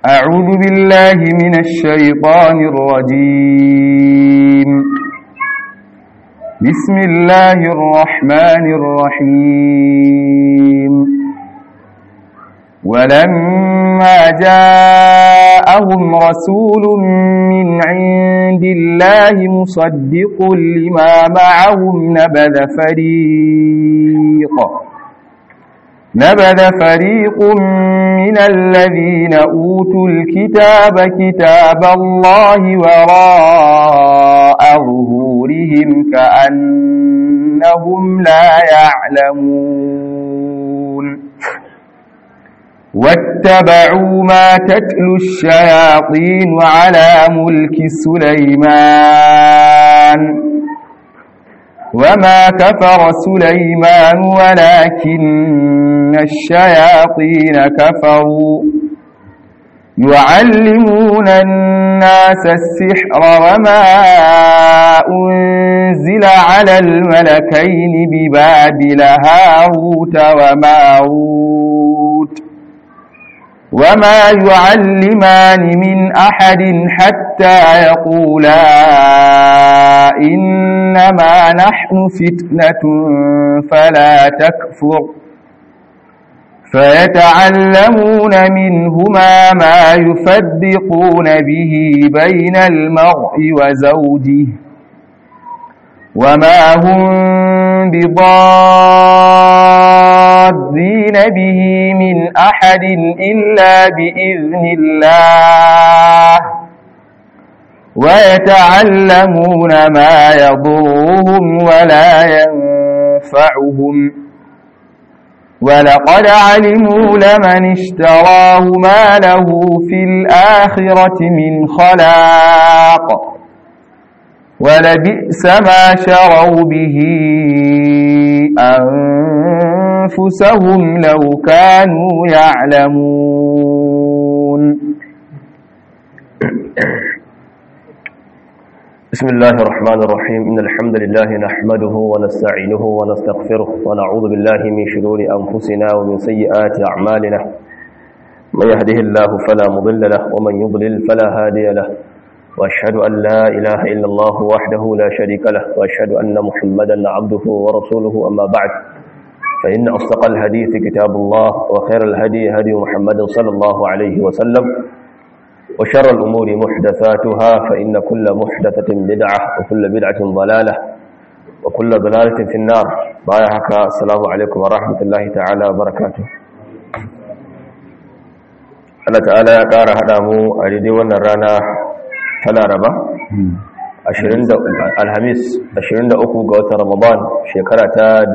أعوذ بالله من الشيطان الرجيم بسم الله الرحمن الرحيم ولما جاءهم رسول من عند الله مصدق لما معهم نبذ فريق نبذ فريق من الذين أوتوا الكتاب كتاب الله وراء ظهورهم كأنهم لا يعلمون واتبعوا ما تتلو الشياطين على ملك سليمان وما كفر سليمان ولكن الشياطين كفروا يعلمون الناس السحر وما أنزل على الملكين ببابل هاروت وماروت وما يعلمان من أحد حتى يقولا إنما نحن فتنة فلا تكفر فيتعلمون منهما ما يفرقون به بين المرء وزوجه وما هم بضادين به من أحد إلا بإذن الله ويتعلمون ما يضرهم ولا ينفعهم ولقد علموا لمن اشتراه ما له في الآخرة من خلاق ولبئس ما شروا به أنفسهم لو كانوا يعلمون بسم الله الرحمن الرحيم إن الحمد لله نحمده ونستعينه ونستغفره ونعوذ بالله من شرور أنفسنا ومن سيئات أعمالنا من يهده الله فلا مضل له ومن يضلل فلا هادي له وأشهد أن لا إله إلا الله وحده لا شريك له وأشهد أن محمدا عبده ورسوله أما بعد فإن أصدق الحديث كتاب الله وخير الهدي هدي محمد صلى الله عليه وسلم وشر الأمور محدثاتها فإن كل محدثة بدعة وكل بدعة ضلالة وكل ضلالة في النار بايحك السلام عليكم ورحمة الله تعالى وبركاته Allah ta'ala ya ƙara haɗa mu a daidai wannan rana ta laraba alhamis 23 ga watan ramadan shekara ta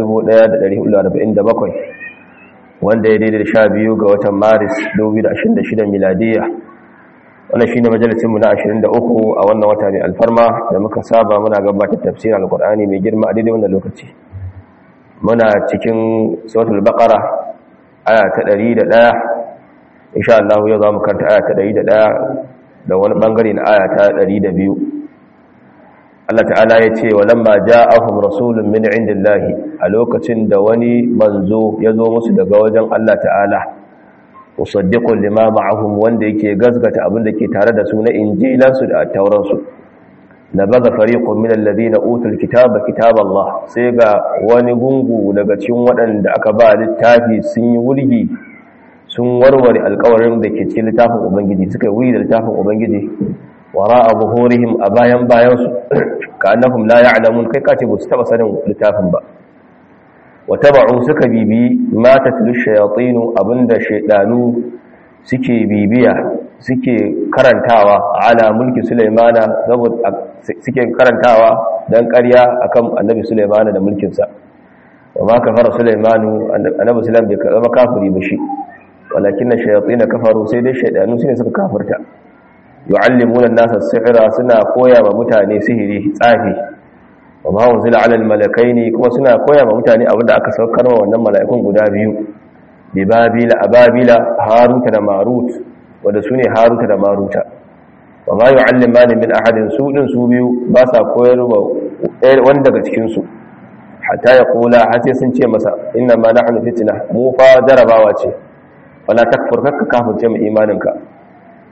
1447 wanda ya daidai da 12 ga watan maris 2026 miladiyya wannan shi ne majalisinmu na 23 a wannan wata mai alfarma da muka saba muna gabatar tafsirin alkur'ani mai girma a daidai wannan lokaci muna cikin sautul baqara aya ta 101 insha Allah yau za mu karanta aya ta 101 da wani bangare na aya ta 102 Allah ta'ala ya ce wa lamma ja'ahum rasulun min indillahi a lokacin da wani manzo ya zo musu daga wajen Allah ta'ala musaddiqun lima ma'ahum wanda yake gazgata abin da ke tare da su na injilansu da tauransu nabaza fariqun min alladhina utul kitaba kitaballah sai ga wani gungu daga cikin waɗanda aka ba littafi sun yi wurgi sun warware alƙawarin da ke cikin littafin ubangiji suka yi wuri da littafin ubangiji wara'a buhurihim a bayan bayansu ka annahum la ya'lamun kai kace ba su taba sanin littafin ba wataba'u suka bibi ma tatlu shayatinu abinda shaydanu suke bibiya suke karantawa ala mulki sulaimana saboda suke karantawa dan ƙarya akan annabi sulaimana da mulkin sa wa ma kafara sulaimanu annabi sulaiman bai zama kafiri ba shi walakin shayatin kafaru sai dai shaydanu sune suka kafirta yu'allimuna an-nasa as-sihra suna koya wa mutane sihiri tsafi wa ma unzila 'ala al-malakaini kuma suna koya wa mutane abinda aka saukar wa wannan mala'ikun guda biyu bi babila ababila haruta da marut wanda sune haruta da maruta wa ma yu'allimani min ahadin su din su biyu ba sa koyarwa wanda daga cikin su hatta ya kula har sai sun ce masa inna ma nahnu fitna mu fa jarabawa ce wala takfur kakka kafirce mu imaninka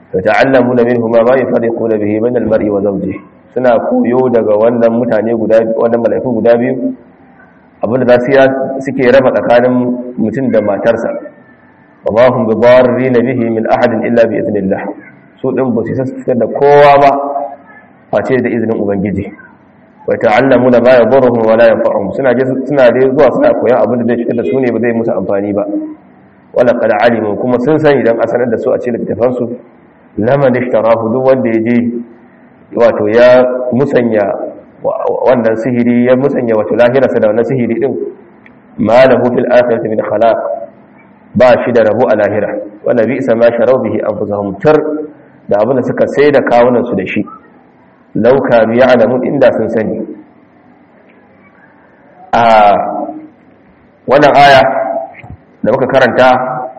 to ta'allamuna minhu ma yufarriquna bihi bain al-mar'i wa zawjihi suna koyo daga wannan mutane guda wannan mala'iku guda biyu abinda za su suke raba tsakanin mutum da matarsa wa ma hum bidarrin bihi min ahadin illa bi idnillah su din ba su fitar da kowa ba face da izinin ubangiji wa ta'allamuna ma yadurruhum wa la yanfa'uhum suna je suna dai zuwa suna koyan abin da zai fitar da su ne ba zai musu amfani ba wala qad alimu kuma sun sani dan asanar da su a cikin littafan su laman ishtarahu duk wanda ya je wato ya musanya wannan sihiri ya musanya wato lahirarsa da wannan sihiri din ma lahu fil akhirati min khalaq ba shi da rabu a lahira wanda bi isa ma sharau bihi anfusahum tar da abin da suka sai da kawunan su da shi lauka biya alamun inda sun sani a wannan aya da muka karanta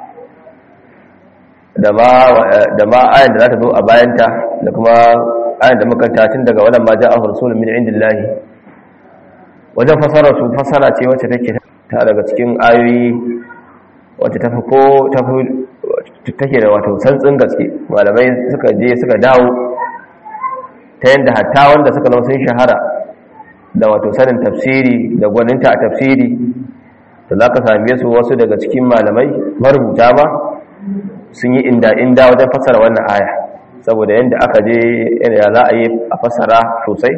da ma ayan da za ta zo a bayanta da kuma ayan da muka karanta tun daga wannan ma ja'a rasulun min indillahi wajen fasara su fasara ce wacce take ta daga cikin ayoyi wacce ta fi ko take da wato santsin gaske malamai suka je suka dawo ta yadda hatta wanda suka zama sun shahara da wato sanin tafsiri da gwaninta a tafsiri da za ka same su wasu daga cikin malamai marubuta ma sun yi inda-inda wajen fassara wannan aya saboda yadda aka je ya za a yi a fassara sosai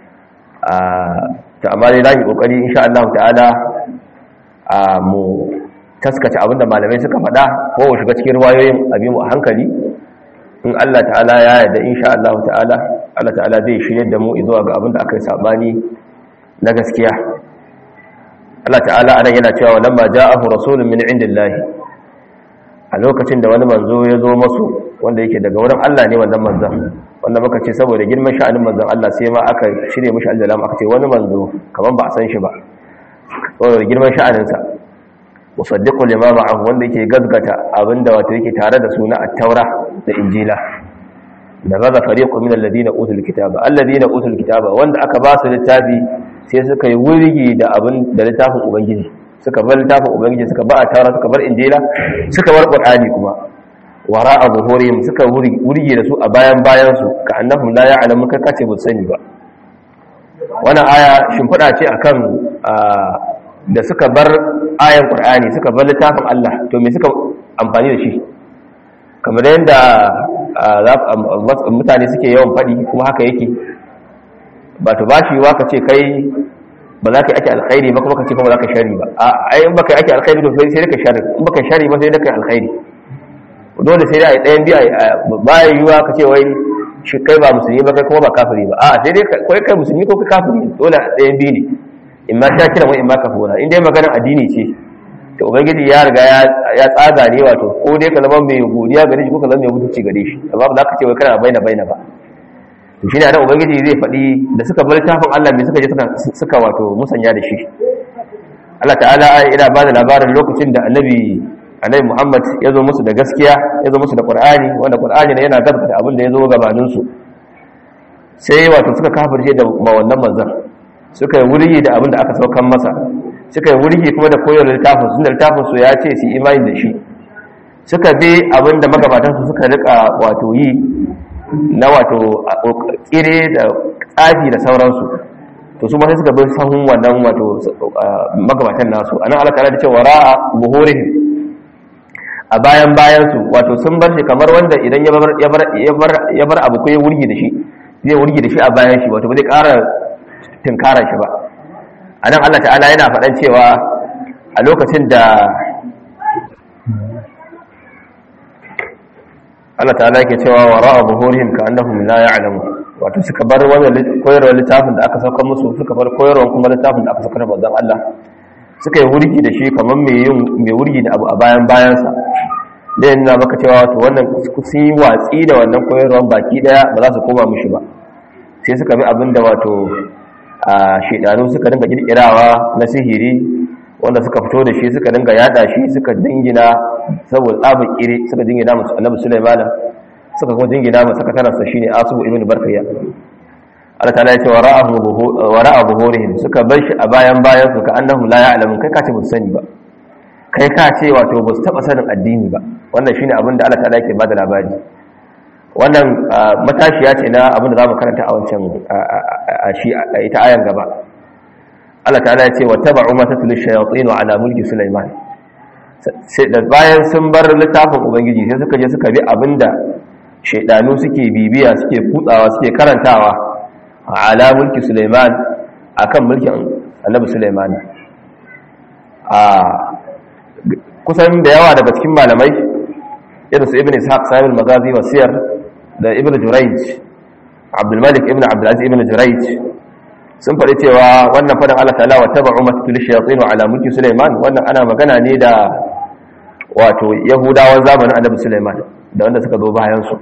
ta amma dai lafi kokari insha Allah ta'ala a mu taskace abinda malamai suka faɗa ko shiga cikin ruwayoyin abin mu a hankali in Allah ta'ala ya yarda insha Allah ta'ala Allah ta'ala zai shirye da mu zuwa ga abinda aka yi sabani na gaskiya Allah ta'ala anan yana cewa lamma ja'ahu rasulun min indillahi a lokacin da wani manzo ya zo masu wanda yake daga wurin Allah ne wannan manzon wanda muka ce saboda girman sha'anin manzon Allah sai ma aka shirye mishi aljalam aka ce wani manzo kaman ba a san shi ba saboda girman sha'aninsa musaddiqu lima ma'ahu wanda yake gazgata abinda wato yake tare da suna at-taura da injila da gaza fariqu min alladhina utul kitaba alladhina utul kitaba wanda aka ba su littafi sai suka yi wurgi da abin da littafin ubangiji suka bar littafin ubangiji suka ba at-taura suka bar injila suka bar qur'ani kuma wara'a zuhurihim suka wurgi da su a bayan bayan su ka annahum la ya'lamu kai kace ba sani ba wannan aya shimfida ce akan da suka bar ayan qur'ani suka bar littafin Allah to me suka amfani da shi kamar yadda mutane suke yawan faɗi kuma haka yake ba to bashi wa ka ce kai ba za ka yi ake alkhairi ba kuma ka ce kuma za ka shari ba a ai in baka yi ake alkhairi to sai ka shari in baka shari ba sai da kai alkhairi dole sai dai a ɗayan biya ba ya yiwuwa ka ce wai shi kai ba musulmi ba kai kuma ba kafiri ba a sai dai kai kai musulmi ko kai kafiri dole ɗayan biyu ne in ma ta kira wai in ma kafura in dai maganar addini ce to ubangiji ya riga ya tsaga ne wato ko dai ka zama mai godiya gare shi ko ka zama mai mutunci gare shi amma ba za ka ce wai kana baina baina ba to shine da ubangiji zai faɗi da suka bar tafin Allah me suka je suka suka wato musanya da shi Allah ta'ala yana ba da labarin lokacin da annabi annabi Muhammad ya zo musu da gaskiya ya zo musu da Qur'ani wanda Qur'ani ne yana gaskata abin da ya zo gabanin su sai wato suka kafirce da wannan manzon suka yi wurgi da abin da aka saukan masa suka yi wurgi kuma da koyar littafin sun da littafin su ya ce su imani da shi suka bi abin da magabatan su suka rika wato yi na wato kire da tsafi da sauransu to su ma sai suka bi sahun wannan wato magabatan nasu anan Allah ta'ala da cewa ra'a buhurihim a bayan bayan su wato sun bar shi kamar wanda idan ya bar ya bar ya bar abu ko ya wurgi da shi zai wurgi da shi a bayan shi wato ba zai ƙara tinkarar shi ba a nan Allah ta'ala yana faɗan cewa a lokacin da Allah ta'ala yake cewa wa ra'a buhurihim ka annahum la ya'lamu wato suka bar wannan koyarwar littafin da aka sauka musu suka bar koyarwar kuma littafin da aka sauka da manzon Allah suka yi wurgi da shi kamar mai yin mai wurgi da abu a bayan bayansa da yana maka cewa wato wannan sun yi watsi da wannan koyarwar baki daya ba za su koma mishi ba sai suka bi abin da wato a shedanu suka dinga kirkirawa na sihiri wanda suka fito da shi suka dinga yada shi suka dingina saboda tsabin kire suka dingina musu annabi Sulaiman suka kuma dingina masa sakatararsa shine Asubu ibn Barkaya Allah ta'ala ya ce wa ra'a buhurihim suka bar shi a bayan bayan su ka annahum la ya'lamun kai ka ce ba sani ba kai ka ce wato ba su taba sanin addini ba wannan shine abin da Allah ta'ala yake bada labari wannan matashiya ce na abin da za mu karanta a wancan a shi ita ayan gaba Allah ta'ala ya ce wa taba'u ma tatlu shayatin ala mulki Sulaiman sai da bayan sun bar littafin ubangiji sai suka je suka bi abinda shaydanu suke bibiya suke kutsawa suke karantawa ala mulki Sulaiman akan mulkin Annabi Sulaiman a kusan da yawa daga cikin malamai irin su Ibn Ishaq Sahib al-Maghazi wa Siyar da Ibn Jurayj Abdul Malik Ibn Abdul Aziz Ibn Jurayj sun faɗi cewa wannan faɗin Allah ta'ala wa taba'u matul shayatin ala mulki Sulaiman wannan ana magana ne da wato Yahudawan zamanin Annabi Sulaiman da wanda suka zo bayan su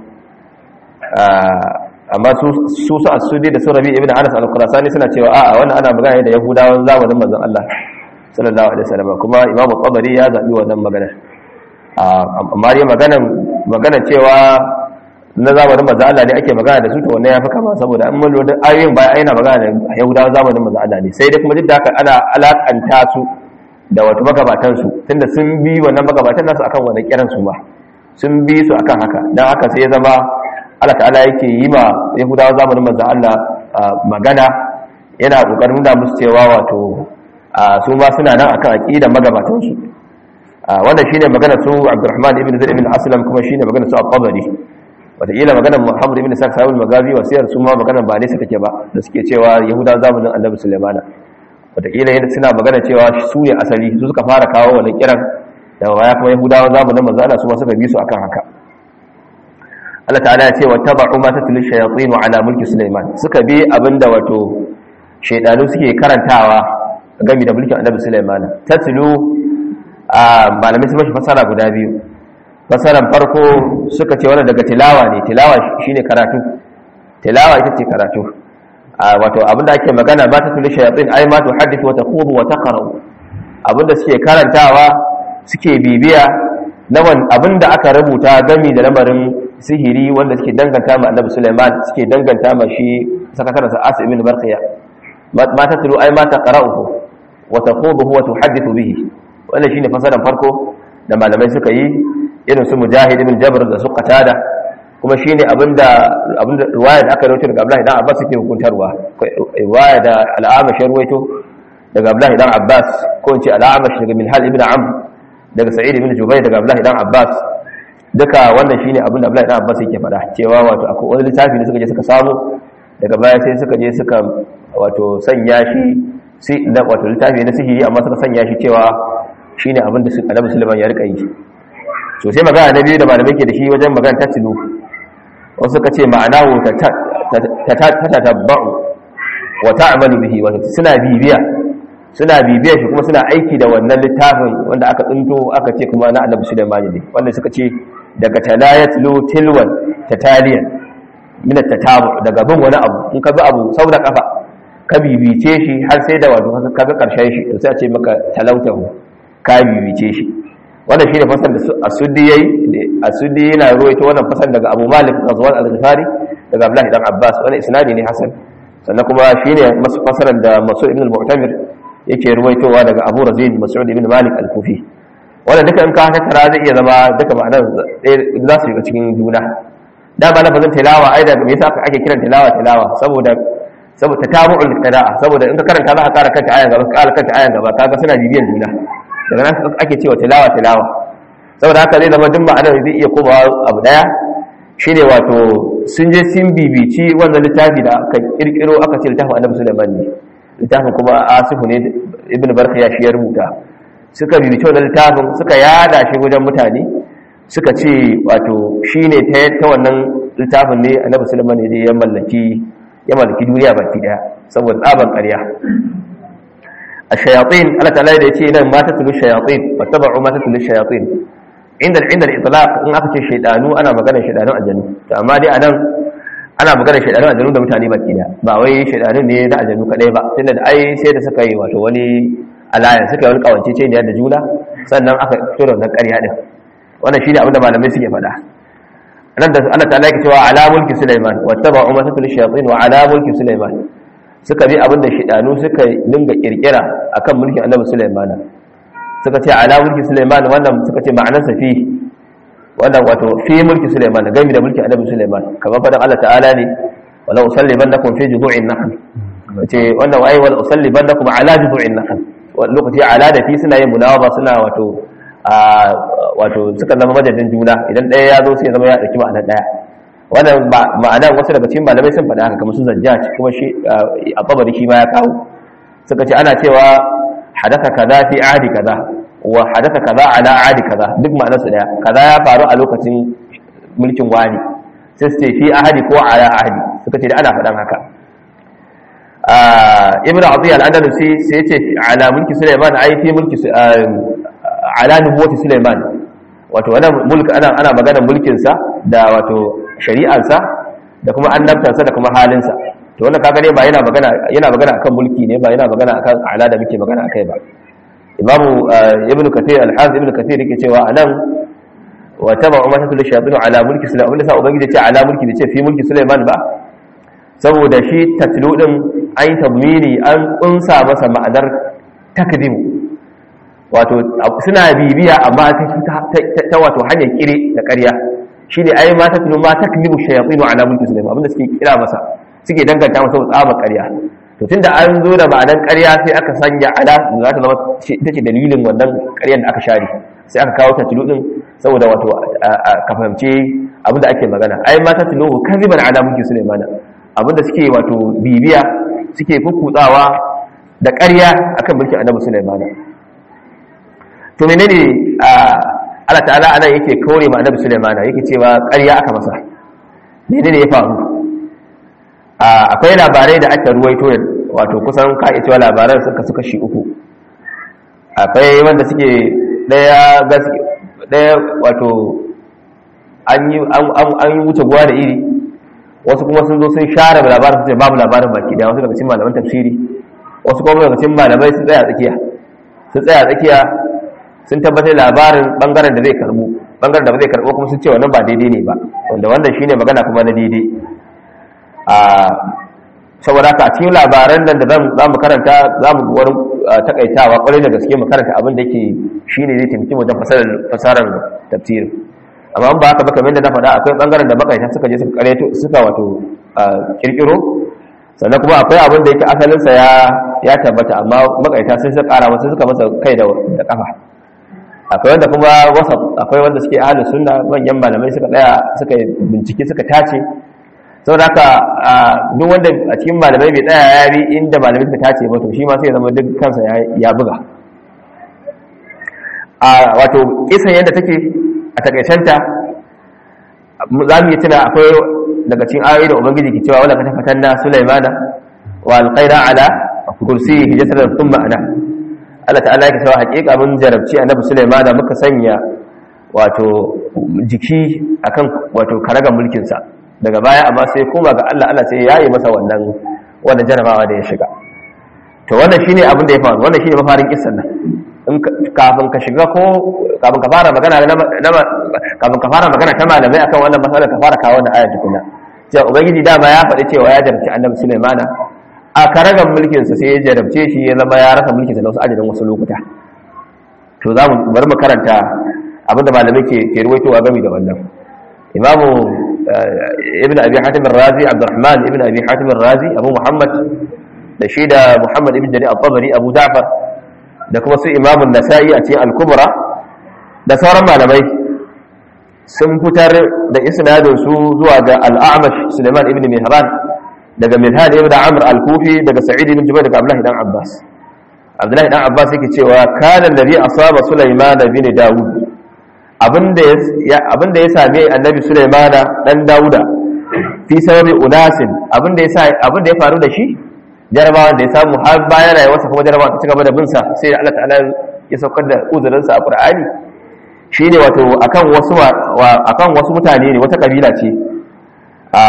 amma su su su asudi da surabi ibn Anas al-Qurasani suna cewa a'a wannan ana magana ne da Yahudawan zamanin manzon Allah sallallahu alaihi wasallam kuma Imam Tabari ya zabi wannan magana amma dai maganan magana cewa na zamanin manzo Allah ne ake magana da su to wannan yafi kama saboda an mun lura ayoyin baya aina magana da Yahudawa zamanin manzo Allah ne sai dai kuma duk da haka ana alakanta su da wato magabatan su tunda sun bi wannan magabatan nasu akan wannan kiran su ba sun bi su akan haka dan haka sai ya zama Allah ta'ala yake yi ma Yahudawa zamanin manzo Allah magana yana kokarin nuna musu cewa wato su ma suna nan akan aqidar magabatan su wannan shine magana su Abdurrahman ibn Zaid ibn Aslam kuma shine magana su Al-Tabari wataƙila maganar muhammadu ibn sa'ad sahibul magazi wasiyar su ma maganar ba nesa take ba da suke cewa yahuda zamanin annabi sulaimana wataƙila yadda suna magana cewa su ne asali su suka fara kawo wani kiran da baya kuma yahudawa zamanin manzo Allah su ma suka bi su akan haka Allah ta'ala ya ce wa taba'u ma tatlu shayatin ala mulki sulaiman suka bi abinda wato shaydanu suke karantawa game da mulkin annabi sulaiman tatlu a malamai sun mashi fasara guda biyu fasaran farko suka ce wannan daga tilawa ne tilawa shine karatu tilawa ita ce karatu wato abinda ake magana ba ta tuli shayatin ai ma tuhaddithu wa taqubu wa taqra abinda suke karantawa suke bibiya nawan abinda aka rubuta gami da lamarin sihiri wanda suke danganta ma Annabi Sulaiman suke danganta ma shi sakataren sa Asim ibn Barqiya ma ta tulu ai ma taqra'uhu wa taqubu wa tuhaddithu bihi wannan shine fasaran farko da malamai suka yi irin su mujahid ibn jabr da su qatada kuma shine abinda abinda riwaya da aka rawaito daga Abdullahi dan Abbas yake hukuntarwa riwaya da al-Amash rawaito daga Abdullahi dan Abbas ko in ce al-Amash daga Minhal ibn Amr daga Sa'id ibn Jubayr daga Abdullahi dan Abbas duka wannan shine abinda Abdullahi dan Abbas yake faɗa cewa wato akwai wani littafi da suka je suka samu daga baya sai suka je suka wato sanya shi sai wato littafi na sihiri amma suka sanya shi cewa shine abinda Annabi Sulaiman ya rika yi so sai magana na biyu da malamai ke da shi wajen magana ta tilu wasu suka ce ma'ana ta tatabba'u wa ta'malu bihi wato suna bibiya suna bibiya shi kuma suna aiki da wannan littafin wanda aka tsinto aka ce kuma na Annabi Sulaiman ne wanda suka ce daga talayatlu tilwan tataliyan min at-tatabu daga bin wani abu in ka bi abu saboda kafa ka bibice shi har sai da wato kaga karshen shi to sai a ce maka talautahu ka bibice shi wannan shine fasar da asudi yayi asudi yana ruwaito wannan fasar daga Abu Malik Ghazwan al-Ghifari daga Abdullah ibn Abbas wannan isnadi ne hasan sannan kuma shine masu fasaran da Mas'ud ibn al-Mu'tamir yake ruwaitowa daga Abu Razin Mas'ud ibn Malik al-Kufi wannan duka in ka tattara zai iya zama duka ma'anar za su yi cikin juna da ba lafazin tilawa ai da me yasa ake kiran tilawa tilawa saboda saboda tabu'ul qira'a saboda in ka karanta za ka kara kanta ayan gaba ka kara kanta ayan gaba kaga suna bibiyan juna daga nan ake cewa tilawa tilawa saboda haka zai zama duk ma'anar zai iya komawa abu daya shine wato sun je sun bibici wannan littafi da aka kirkiro aka ce littafin annabi Sulaiman ne littafin kuma asifu ne ibn barkaya shi ya rubuta suka bibici wannan littafin suka yada shi wajen mutane suka ce wato shine ta ta wannan littafin ne annabi Sulaiman ne ya mallaki ya mallaki duniya baki daya saboda tsaban ƙarya الشياطين الله تعالى يدي nan ma tatlu shayatin wattaba'u ma tatlu shayatin inda inda al-itlaq in aka ce shaydanu ana magana shaydanun aljannu to amma dai anan ana magana shaydanun aljannu da mutane baki da ba wai shaydanun ne da aljannu kadai ba tunda da ai sai da suka yi wato wani alaya suka yi wani kawance ce da juna sannan aka fito da wannan ƙarya din wannan shine abin da malamai suke faɗa nan da Allah ta'ala yake cewa ala mulki Sulaiman wattaba'u ma tatlu shayatin wa ala mulki Sulaiman suka bi abin da shidanu suka dinga kirkira akan mulkin annabi Sulaiman suka ce ala mulki Sulaiman wannan suka ce ma'anar sa fi wannan wato fi mulki Sulaiman game da mulki Annabi Sulaiman kamar fadan Allah ta'ala ne wala usallibannakum fi judu'in nakhl ce wannan wai wala usallibannakum ala judu'in nakhl lokaci ala da fi suna yin munawaba suna wato wato suka zama majadin juna idan ɗaya ya zo sai zama ya ɗauki ma'anar ɗaya wannan ma'anar wasu daga cikin malamai sun faɗa haka kamar su zajjaj kuma shi a babari shi ma ya kawo suka ce ana cewa hadatha kaza fi ahdi kaza wa hadatha kaza ala ahdi kaza duk ma'anar su ɗaya kaza ya faru a lokacin mulkin wani sai su ce fi ahdi ko ala ahdi suka ce da ana faɗan haka ibn atiyya al-andalusi sai ce ala mulki sulaiman ai fi mulki ala nubuwati sulaiman wato wannan mulk ana ana magana mulkin sa da wato shari'ar sa da kuma annabtar sa da kuma halin sa to wannan kaga ne ba yana magana yana magana akan mulki ne ba yana magana akan ala da muke magana akai ba imamu ibn kathir al-hafiz ibn kathir yake cewa anan wa taba umma tatul shayatin ala mulki sulaiman abinda sa ubangiji ce ala mulki bai ce fi mulki sulaiman ba saboda shi tatlu din an tabmini an kunsa masa ma'anar takdimu wato suna bibiya amma ta wato hanyar kire da ƙarya shine ai ma tatlu ma takdimu shayatin ala mulki sulaiman abinda suke kira masa suke danganta masa tsaba ƙarya to tunda an zo da ma'anar ƙarya sai aka sanya ala za ta zama ita ce dalilin wannan ƙaryar da aka share sai aka kawo tatlu din saboda wato ka fahimce abinda ake magana ai ma tatlu kaziban ala mulki sulaiman abinda suke wato bibiya suke kukutsawa da ƙarya akan mulkin annabi Sulaiman to menene Allah ta'ala anan yake kore ma annabi Sulaiman yake cewa ƙarya aka masa menene ya faru akwai labarai da aka ruwaito wato kusan ka iya cewa labaran suka suka shi uku akwai wanda suke daya gaske daya wato an yi an yi wuce guwa da iri wasu kuma sun zo sun share labarin sun ce babu labarin baki da wasu daga cikin malaman tafsiri wasu kuma daga cikin malamai sun tsaya tsakiya sun tsaya tsakiya sun tabbatar labarin bangaren da zai karbu bangaren da ba zai karbu kuma sun ce wannan ba daidai ne ba wanda wannan shine magana kuma na daidai a saboda haka a cikin labaran nan da za mu karanta za mu wani takaitawa kwarai da gaske mu karanta abin da yake shine zai taimaki mu wajen fasarar tafsirin amma ba haka ba kamar da na faɗa akwai ɓangaren da makaita suka je suka kareto suka wato kirkiro sannan kuma akwai abin da yake asalinsa ya ya tabbata amma makaita sai suka ƙara wasu suka masa kai da da kafa akwai wanda kuma wasa akwai wanda suke ahlus sunna manyan malamai suka tsaya suka bincike suka tace saboda haka duk wanda a cikin malamai bai tsaya ya bi inda malamai suka tace ba to shi ma sai ya zama duk kansa ya buga a wato kisan yadda take a takaicenta za mu yi tuna akwai daga cikin ayoyi da ubangiji ke cewa wala ka tafatan na sulaimana wa alqaira ala kursi hijatan thumma ana Allah ta'ala yake cewa hakika mun jarabci annabi sulaimana muka sanya wato jiki akan wato karagan mulkin sa daga baya amma sai koma ga Allah Allah sai yayi masa wannan wannan jarabawa da ya shiga to wannan shine abin da ya faru wannan shine mafarin kissan nan kafin ka shiga ko kafin ka fara magana kafin ka fara magana ta malamai akan wannan matsalar ka fara kawo wannan ayar tukuna cewa ubangiji dama ya faɗi cewa ya jarabci annabi sulaimana a karagan mulkin sa sai ya jarabce shi ya zama ya rasa mulkin sa na wasu ajalin wasu lokuta to za mu bari mu karanta abinda malamai ke ke ruwaitowa game da wannan imamu ibn abi hatim ar-razi abdurrahman ibn abi hatim ar-razi abu muhammad da shi da muhammad ibn jarir al-tabari abu ja'far da kuma su imamun nasa'i a cikin al-kubra da sauran malamai sun fitar da isnadin su zuwa ga al-a'mash Suleiman ibn Mihran daga Milhan ibn Amr al-Kufi daga Sa'id ibn Jubair daga Abdullah ibn Abbas Abdullah ibn Abbas yake cewa kana nabi asaba Sulaiman ibn Dawud abinda ya abinda ya same annabi Sulaiman dan Dawuda fi sababi unasin abinda ya abinda ya faru da shi jarabawan da ya samu har bayan rayuwarsa kuma jarabawan ta cigaba da bin sa sai da Allah ta'ala ya saukar da uzurinsa a Qur'ani shine wato akan wasu akan wasu mutane ne wata kabila ce a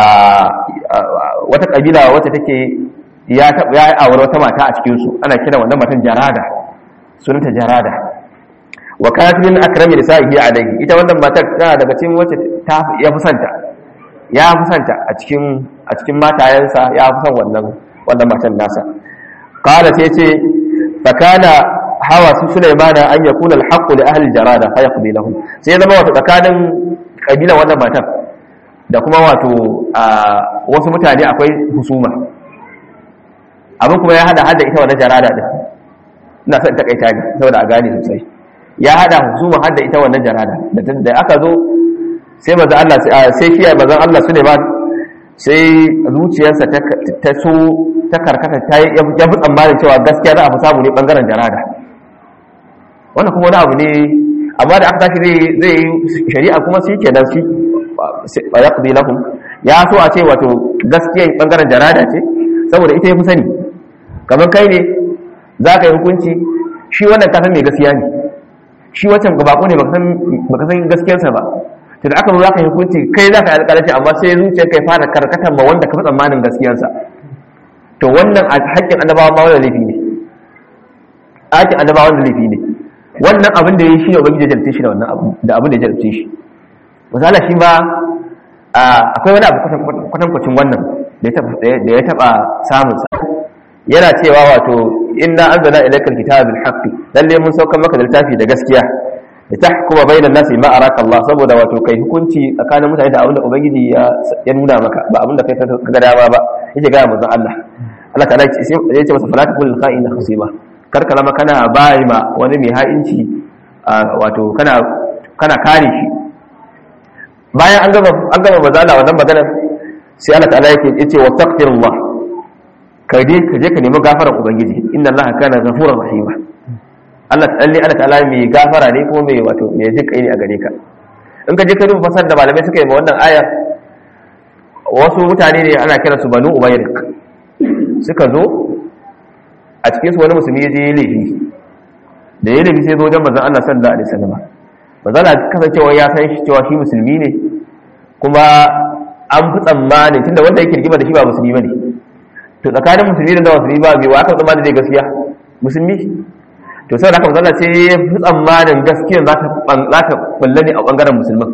wata kabila wacce take ya ya aure wata mata a cikin su ana kira wannan matan Jarada sunanta Jarada wa kanat min akrami nisa'ihi alayhi ita wannan matar tana daga cikin wacce ta ya fusanta ya fusanta a cikin a cikin matayensa ya fusan wannan wannan matan nasa qala sai ce fakana hawa su sulaimana an yakuna alhaqqu li ahli jarada fa yaqdi lahum sai zama wata tsakanin kabila wannan matar da kuma wato a wasu mutane akwai husuma abin kuma ya hada hada ita wannan jarada din ina son takaita ne saboda a gane sosai ya hada husuma hada ita wannan jarada da aka zo sai maza Allah sai shi mazan Allah Suleiman sai zuciyarsa ta so ta karkata ta ya fi tsammanin cewa gaskiya za a fi samu ne bangaren jarada wannan kuma wani abu ne amma da aka tashi zai yi shari'a kuma shi ke nan shi ba ya ƙuzi lahun ya so a ce wato gaskiya bangaren jarada ce saboda ita ya fi sani kamar kai ne za ka yi hukunci shi wannan kasan mai gaskiya ne shi wancan gabako ne baka san gaskiyarsa ba to da aka zo za ka yi hukunci kai za ka yi alƙalanci amma sai zuciyar kai fara karkatar ma wanda ka fi tsammanin gaskiyarsa to wannan a haƙƙin annabawa ma wanda laifi ne haƙƙin annabawa wanda laifi ne wannan abin da ya yi shi ne ubangiji ya jarabce shi da wannan abu da abin da ya jarabce shi misali shi ba akwai wani abu kwatankwacin wannan da ya taɓa samunsa yana cewa wato inna anzalna ilaykal kitaba bil haqqi lalle mun saukar maka da littafi da gaskiya da tahkuma bainan nasi ma araka Allah saboda wato kai hukunci tsakanin mutane da abinda ubangiji ya ya nuna maka ba abinda kai ka ga dama ba yake ga manzon Allah Allah ta'ala ya ce masa falata kullu kha'ina khasima kar ka lama kana bai ma wani mai ha'inci wato kana kana kare shi bayan an gama an gama bazala wannan maganar sai Allah ta'ala yake yace wa taqdirullah ka je ka je ka nemi gafarar ubangiji inna allaha kana ghafurur rahima Allah tsalli Allah ta'ala mai gafara ne kuma mai wato mai jin kai ne a gare ka in ka je ka duba fasar da malamai suka yi ma wannan ayar wasu mutane ne ana kira su banu ubayrik suka zo a cikin su wani musulmi ya je ya laifi da ya laifi sai zo wajen manzon Allah sallallahu alaihi wasallam manzon Allah kasancewa ya san shi cewa shi musulmi ne kuma an fi tsammani tunda wanda yake rigima da shi ba musulmi bane to tsakanin musulmi da musulmi ba bai wa aka tsammani zai gaskiya musulmi to sai da aka zalla ce ya fi tsammanin gaskiyar za ta balle ne a bangaren musulman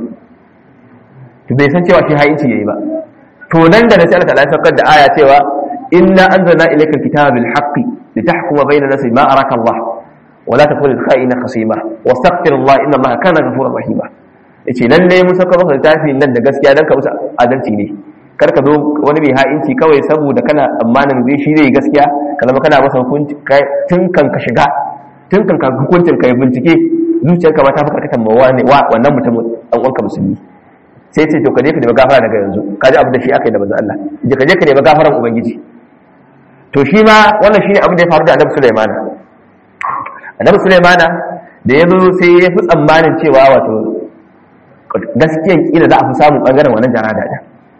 to bai san cewa shi ha'inci yayi ba to nan da na sai Allah ta da aya cewa inna anzalna ilayka kitaba bil haqqi litahkuma bayna nasi ma araka Allah wa la takun lil kha'ina khasima wastaghfir Allah inna Allah kana ghafurur rahima yace lalle mun saka maka littafin nan da gaskiya dan ka musu adalci ne kar ka zo wani mai ha'inci kawai saboda kana tsammanin zai shi zai gaskiya ka zama kana masa hukunci tun kan ka shiga tun kan ka hukuncin ka bincike zuciyarka ma ta fi karkatan ma wannan mutum dan uwanka musulmi sai ce to ka je ka nemi gafara daga yanzu ka ji abu da shi aka yi da manzo Allah je ka je ka nemi gafaran ubangiji to shi ma wannan shine abin da ya faru da Annabi Sulaiman Annabi Sulaiman da ya zo sai ya fi tsammanin cewa wato gaskiyan kila za a fi samun bangaren wannan jarada din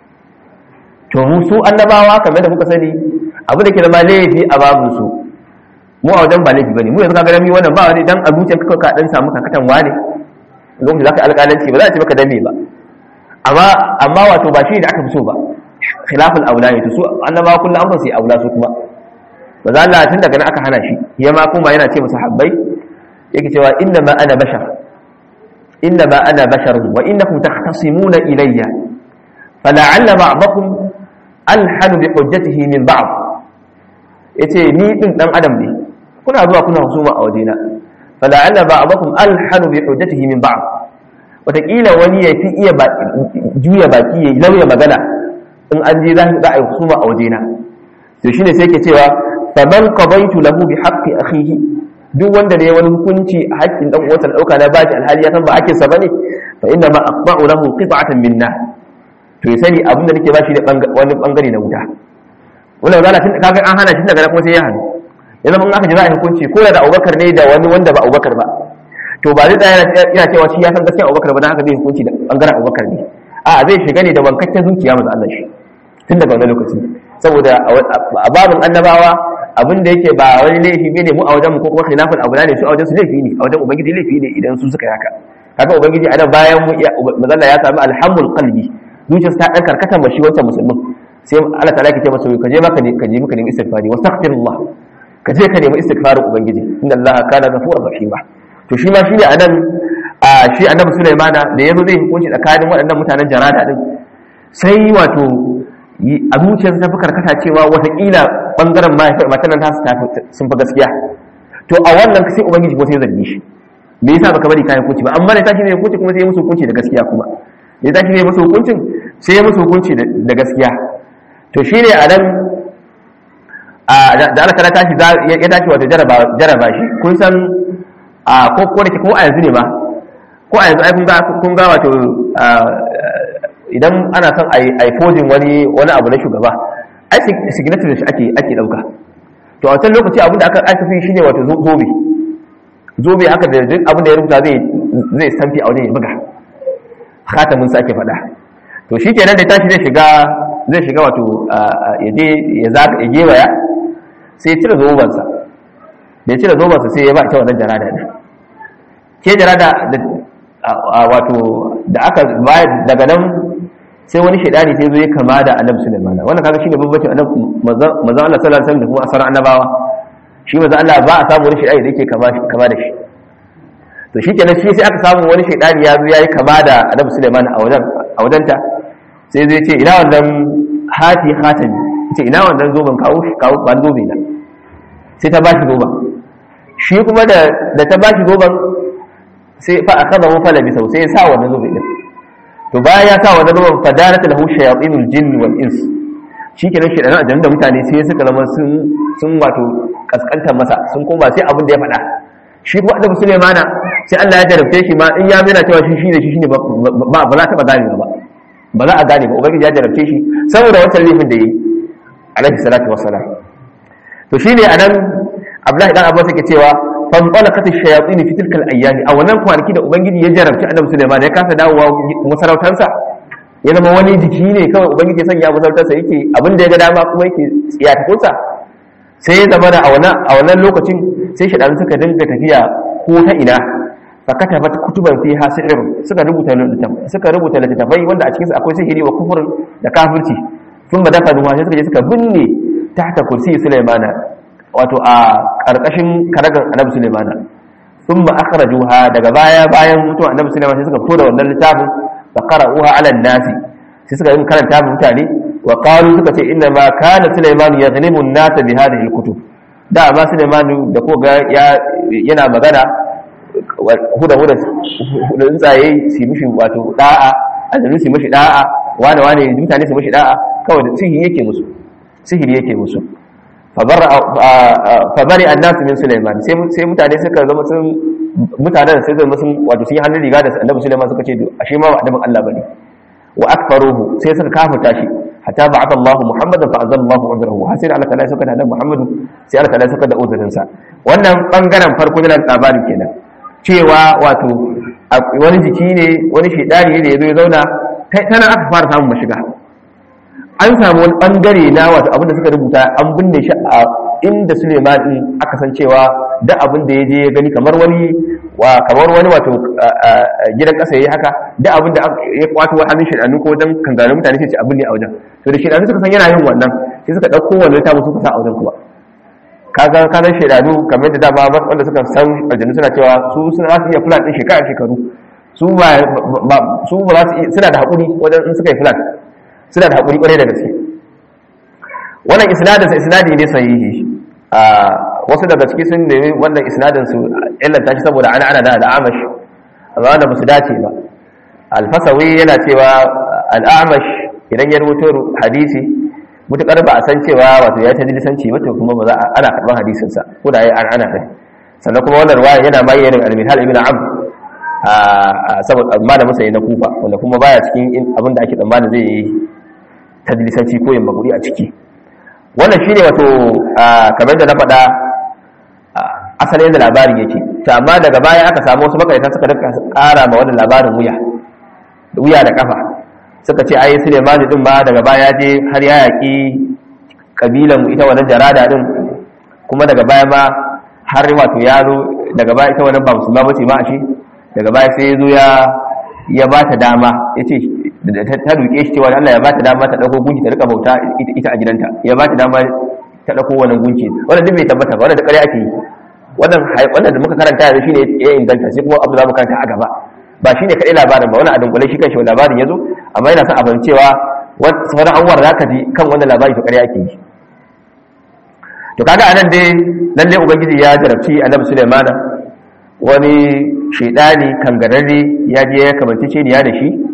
to mu su annabawa kamar da kuka sani abu da ke zama laifi a babu su mu a wajen ba laifi bane mu yanzu kaga dami wannan ba wani dan a zuciyar ka ka dan samu kakatan wane lokacin zaka alƙalanci ba za a ce maka dame ba amma amma wato ba shi da aka fi so ba khilaful aula ne to su annabawa kullum an sai aula su kuma ba za Allah tun daga nan aka hana shi ya ma kuma yana ce masa habbai yake cewa inna ma ana bashar inna ma ana bashar wa innakum takhtasimuna ilayya fala'alla ba'dakum alhanu bi hujjatihi min ba'd yace ni din dan adam ne kuna zuwa kuna husuma a wajena fala'alla ba'dakum alhanu bi hujjatihi min ba'd wataƙila wani ya fi iya juya baki ya lauya magana in an je za a yi husuma a wajena to shine sai ke cewa faman qadaitu lahu bi haqqi akhihi duk wanda ne wani hukunci a haƙƙin dan uwansa da dauka na bashi alhali ya san ba hakkin sa bane fa inna ma aqba'u lahu qit'atan min nar to ya sani abinda nake bashi da wani bangare na wuta wannan zalla tun kaga an hana shi daga kuma sai ya hana ya zama in aka ji za a yi hukunci ko da Abubakar ne da wani wanda ba Abubakar ba to ba zai tsaya yana cewa shi ya san gaskiya Abubakar ba dan haka zai hukunci da bangaren Abubakar ne a zai shiga ne da wankakken zuciya maza Allah shi tun daga wannan lokaci saboda a babin annabawa abin da yake ba wani laifi ne mu a wajen mu ko kuma khilafin abu ne su a wajen su laifi ne a wajen ubangiji laifi ne idan su suka yi haka haka ubangiji a nan bayan mu mazalla ya sami alhamul qalbi zuciyarsa ta dan karkata ma shi wancan musulmin sai Allah ta'ala ke ce masa ka je maka ne ka je maka ne istighfari wastaghfirullah ka je ka nemi istighfarin ubangiji inna Allah kana ghafurur rahima to shi ma shi ne anan a shi annabi Sulaimana da yazo zai hukunci tsakanin waɗannan mutanen jarada din sai wato a zuciyarsa ta fi karkata cewa watakila bangaren matan nan tasu sun fi gaskiya to a wannan sai ubangiji ko sai zargi shi me yasa baka bari kayan hukunci ba amma da tashi ne hukunci kuma sai musu hukunci da gaskiya kuma ya tashi ne musu hukuncin sai ya musu hukunci da gaskiya to shine a nan da Allah ta tashi ya tashi wata jaraba shi kun san a ko ko da ko a yanzu ne ma ko a yanzu ai kun ga kun ga wato idan ana son ai forging wani wani abu na shugaba ai signature shi ake ake dauka to a wancan lokaci abin da aka aka fi shine wato zobe zobe haka da duk abin da ya rubuta zai zai stampi a wajen ya buga khatamin sa ake faɗa to shi kenan da tashi zai shiga zai shiga wato ya je ya zaka ya gewaya sai ya cire zobansa da ya cire zobansa sai ya ba ita wannan jarada ne ke jarada wato da aka bayar daga nan sai wani shaidani sai zo ya kama da annabi Sulaiman wannan kaga shine babbacin annabi manzon Allah sallallahu alaihi wasallam da kuma asaran annabawa shi manzon Allah ba a samu wani shaidani da yake kama kama da shi to shi kenan shi sai aka samu wani shaidani ya zo yayi kama da annabi Sulaiman a wajen a wajenta sai zai ce ina wannan hati hatami ce ina wannan zoben kawo kawo ban zobe na sai ta bashi zoben shi kuma da da ta bashi zoben sai fa akaza mu fala bisau sai ya sa wannan zobe din to bayan ya sa wannan zoben fadalat lahu shayatinul jinn wal ins shi kenan shi da da mutane sai suka zama sun sun wato kaskantar masa sun koma sai abin da ya faɗa shi kuma annabi Sulaimana sai Allah ya jarabce shi ma in ya mena cewa shi shine shi shine ba ba za ta ba gane ba ba za a gane ba ubangiji ya jarabce shi saboda wancan laifin da yi alaihi salatu wassalam to shine anan Abdullahi dan Abbas yake cewa fan qalaqat ash-shayatin fi tilka al-ayyam a wannan kwanaki da ubangiji ya jarabci annabi Sulaiman ya kasa dawowa masarautarsa ya zama wani jiki ne kawai ubangiji ya sanya masarautarsa yake abin da ya ga dama kuma yake tsiyatakunsa sai ya zama da a wannan lokacin sai shaɗan suka dinga tafiya ko ta ina fakata bat kutuban fi hasirin suka rubuta suka rubuta littattafai wanda a cikinsu akwai sihiri wa kufurin da kafirci sun ba dafa duwa sai suka je suka binne tahta kursi sulaimana wato a ƙarƙashin karagan annabi sulaimana sun ba akhrajuha daga baya bayan mutuwa annabi sulaiman sai suka fito da wannan littafin fa qara'uha 'ala an-nasi sai suka yi karanta mutane wa qalu suka ce inna ma kana sulaiman yaghlimu an-nasa bi hadhihi al-kutub da amma sulaiman da ko ga yana magana huda huda tsuntsaye su mishi wato da'a aljanu su mishi da'a wane wane mutane su mishi da'a kawai da sihiri yake musu sihiri yake musu fabari annasu min sulaiman sai mutane suka zama sun mutanen sai zama sun wato sun yi hannun riga da annabi sulaiman suka ce ashe ma ba annabin Allah bane wa akfaruhu sai suka kafuta shi hatta ba'atha Allah Muhammadan fa anzala Allah uzrahu har sai Allah ta'ala suka da Muhammadu sai Allah ta'ala suka da uzurin sa wannan bangaren farko da labarin kenan cewa wato wani jiki ne wani shedani ne da yazo ya zauna tana aka fara samun mashiga an samu wani bangare na wato abin da suka rubuta an binne shi a inda Suleiman din aka san cewa da abin da ya je ya gani kamar wani wa kamar wani wato gidan kasa yayi haka da abin da ya kwato wa hannun shedanu ko wajen kangarin mutane sai ce abin ne a wajen to da shedanu suka san yana yin wannan sai suka dauko wannan ta musu kusa a wajen kuma kaga kaga shedanu kamar da dama wanda suka san aljannu suna cewa su suna su iya plan din shekara shekaru su ba su ba su suna da hakuri wajen in suka yi plan suna da haƙuri ƙwarai da gaske wannan isnadin sa isnadi ne sahihi a wasu daga ciki sun nemi wannan isnadin su illanta shi saboda ana ana da al'amash amma wanda ba su dace ba alfasawi yana cewa al'amash idan ya rubuto hadisi mutukar ba a san cewa wato ya ta lisanci ba to kuma ba za a ana karɓar hadisin sa ko da ya an ana kai sannan kuma wannan ruwaya yana bayyana al-mithal ibn abd a saboda malamin sa na kufa wanda kuma baya cikin abin da ake tsammanin zai yi tadlisanci ko yin maguri a ciki wannan shine wato kamar da na faɗa asalin da labarin yake to amma daga baya aka samu wasu makarita suka rika ƙara ma wannan labarin wuya wuya da kafa suka ce ai Suleiman din ma daga baya je har ya yaki kabilan mu ita wannan jarada din kuma daga baya ma har wato ya zo daga baya ita wannan ba musulma ba ce ma ashe daga baya sai ya zo ya ya ba ta dama ya ce ta duke shi cewa Allah ya ba ta dama ta ɗauko gunki ta rika bauta ita a gidanta ya ba ta dama ta ɗauko wannan gunki wannan duk bai tabbata ba wannan da ƙarya ake yi wannan wannan da muka karanta yanzu shine ya inganta sai kuma abu da muka karanta a gaba ba shine kaɗai labarin ba wannan a dunkule shi kanshi labarin ya zo amma yana son abin cewa sauran abubuwan da ka ji kan wannan labari to ƙarya ake yi to kaga anan dai lalle ubangiji ya jarabci annabi Sulaimana wani shaidani kangararre ya je ya kamanci ce da shi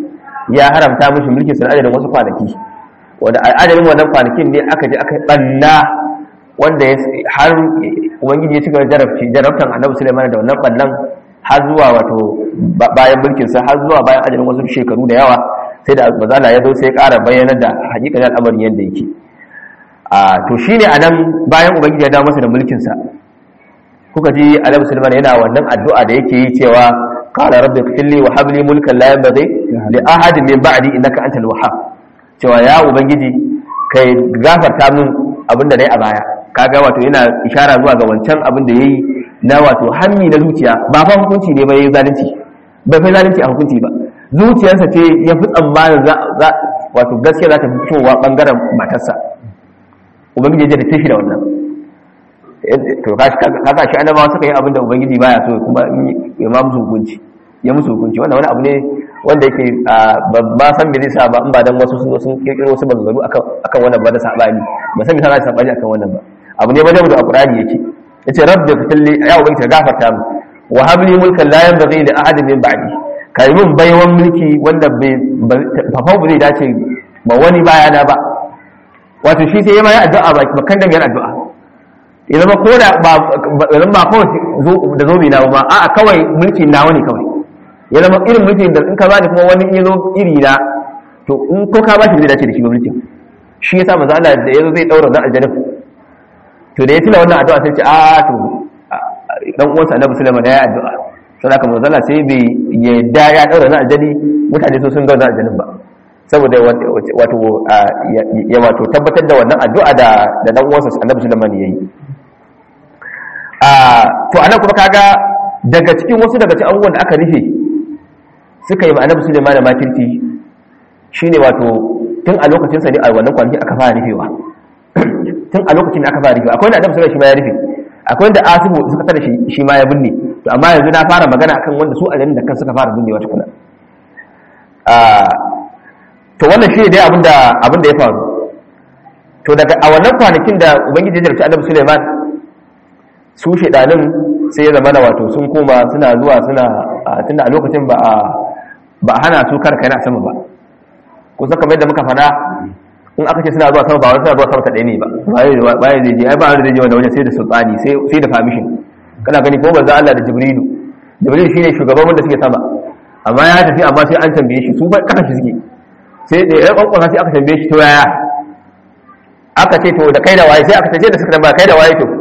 ya haramta mishi mulkin sa adadin wasu kwanaki wanda adadin wannan kwanakin ne aka je aka banna wanda har ubangiji ya cika jarabci jarabtan annabi Sulaiman da wannan ballan har zuwa wato bayan mulkin sa har zuwa bayan ajalin wasu shekaru da yawa sai da mazala ya zo sai ya ƙara bayyana da hakikanin al'amarin yadda yake a to shine anan bayan ubangiji ya dawo masa da mulkin sa kuka ji annabi Sulaiman yana wannan addu'a da yake yi cewa qala rabbi ighfirli wa hab li mulkan la yanbaghi li ahadin min ba'di innaka antal wahhab cewa ya ubangiji kai gafarta min abinda nayi a baya kaga wato yana ishara zuwa ga wancan abin da yayi na wato hammi na zuciya ba fa hukunci ne ba yayi zalunci ba fa zalunci a hukunci ba zuciyarsa ce ya fi tsammanin za wato gaskiya za ta fitowa bangaren matarsa ubangiji ya da tashi da wannan to kaga shi annabawa suka yi abin da ubangiji baya so kuma ya ma musu hukunci ya musu hukunci wannan wani abu ne wanda yake ba san me zai sa ba in ba dan wasu sun sun kirkiro wasu maganganu akan akan wannan ba da sabani ba san me sa sabani akan wannan ba abu ne wajen da alqur'ani yake yace rabbi fitilli ya ubangiji gafarta mu wa habli mulkan la yanbaghi li ahadin min ba'di kai mun baiwan mulki wanda bai fafa bai dace ba wani bayana ba wato shi sai ya mai addu'a ba kan dan yana addu'a ya zama ko da ba zama ba kawai da zobe na ba a'a kawai mulki na wani kawai ya zama irin mulki da in ka bani kuma wani ya zo iri na to in ko ka bashi zai dace da shi mulkin shi yasa manzo Allah da yazo zai daura dan aljanna to da ya tuna wannan addu'a sai ce a to dan uwansa Annabi Sulaiman ya yi addu'a sai haka manzo Allah sai bai yadda ya daura dan aljanni mutane so sun ga dan aljannin ba saboda wato ya wato tabbatar da wannan addu'a da da dan uwansa Annabi Sulaiman yayi to anan kuma kaga daga cikin wasu daga cikin abubuwan da aka rufe suka yi ma'anar Sulaiman da makirci shine wato tun a lokacin sa ne a wannan kwanaki aka fara rufewa tun a lokacin da aka fara rufewa akwai wanda Adam Sulaiman shi ma ya rufe akwai wanda Asibu suka tada shi shi ma ya binne to amma yanzu na fara magana akan wanda su aljanna da kan suka fara binnewa tukuna to wannan shi ne dai abinda abinda ya faru to daga a wannan kwanakin da ubangiji ya jarci Adam Sulaiman su shedanin sai ya zama da wato sun koma suna zuwa suna tunda a lokacin ba a ba hana su karka yana sama ba kusa kamar yadda muka fada in aka ce suna zuwa sama ba wani suna zuwa sama ta ɗaya ne ba baya zai je ai ba wani zai je wanda wajen sai da sultani sai da permission kana gani ko manzo Allah da Jibrilu Jibril shine shugaban wanda suke sama amma ya tafi amma sai an tambaye shi su ba kasa shi suke sai da ya kwankwasa sai aka tambaye shi to yaya aka ce to da kai da waye sai aka tace da suka tambaya kai da waye to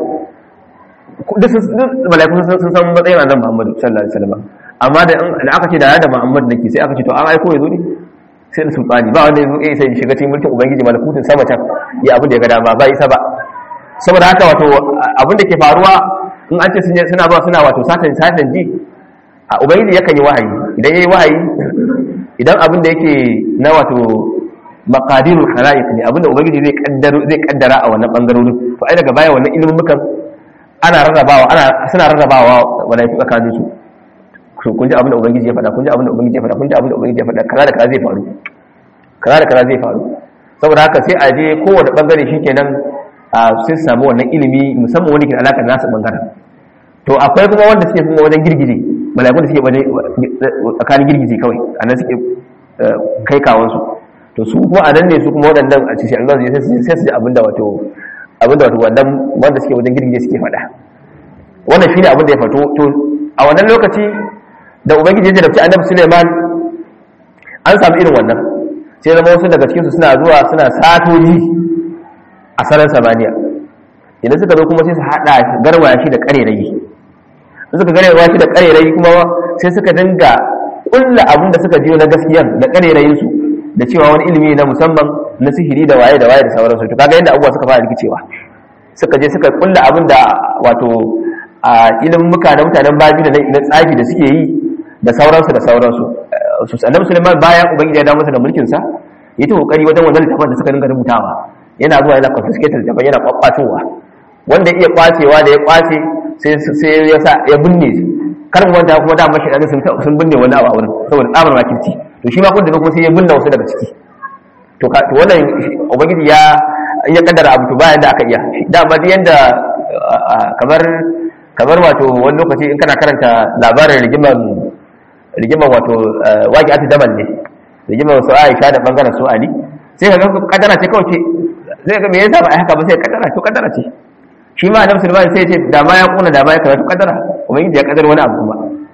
duk mala'iku sun san matsayin annabi Muhammad sallallahu alaihi wasallam amma da aka ce da da Muhammad nake sai aka ce to an aiko yazo ne sai da sultani ba wanda yazo eh sai shiga cikin mulkin ubangiji malakutun sama can ya abin da ya ga dama ba isa ba saboda haka wato abin da ke faruwa in an ce suna zuwa suna wato satan satan ji a ubangiji yakan yi wahayi idan yayi wahayi idan abin da yake na wato maqadirul khalaiq ne abin da ubangiji zai kaddara zai kaddara a wannan bangarorin to ai daga baya wannan ilimin mukan ana rarrabawa ana suna rarrabawa wala yafi tsakanin su to kun ji abin da ubangiji ya faɗa kun ji abin da ubangiji ya faɗa kun ji abin da ubangiji ya faɗa kaza da kaza zai faru kaza da kaza zai faru saboda haka sai a je kowane bangare shikenan a sai su samu wannan ilimi musamman wani ke da alaƙar nasu bangaren to akwai kuma wanda suke kuma wajen girgije malakun da suke wajen tsakanin girgije kawai a nan suke kai kawansu to su kuma a nan ne su kuma waɗannan a cikin Allah sai su ji abin da wato abinda wato wannan wanda suke wajen girgije suke faɗa wannan shine abin da ya fato to a wannan lokaci da ubangiji ya jarabci annabi Suleiman an samu irin wannan sai zama wasu daga cikin su suna zuwa suna satoji a sararin samaniya idan suka zo kuma sai su hada garwaya shi da karerayi in suka garwaya shi da karerayi kuma sai suka dinga kulla abin da suka jiyo na gaskiyan da karerayin su da cewa wani ilimi na musamman na sihiri da waye da waye da sauransu to kaga yadda abubuwa suka fara rikicewa suka je suka kulla abin da wato a ilimin muka na mutanen baji da na tsafi da suke yi da sauransu da sauransu su annabi Sulaiman bayan ubangiji ya dawo masa da mulkin sa yi ta kokari wajen wannan littafin da suka dinga rubutawa yana zuwa yana confiscate littafin yana kwakwatowa wanda iya kwacewa da ya kwace sai sai ya sa ya binne kar mu wanda kuma da mashi sun sun binne wani abu a wurin saboda tsabar makirci to shi ma kun da kuma sai ya binne wasu daga ciki to to wannan ubangiji ya in ya kaddara abu to bayan da aka iya dama duk yanda kamar kamar wato wani lokaci in kana karanta labarin rigiman rigiman wato waki ati daman ne rigimar su Aisha da bangaren su Ali sai ka ga kadara ce kawai ce sai ga me yasa ba ai haka ba sai kadara to kadara ce shi ma annabi sulaiman sai ya ce da ma ya kuna da ma ya karatu kadara ubangiji ya kadar wani abu kuma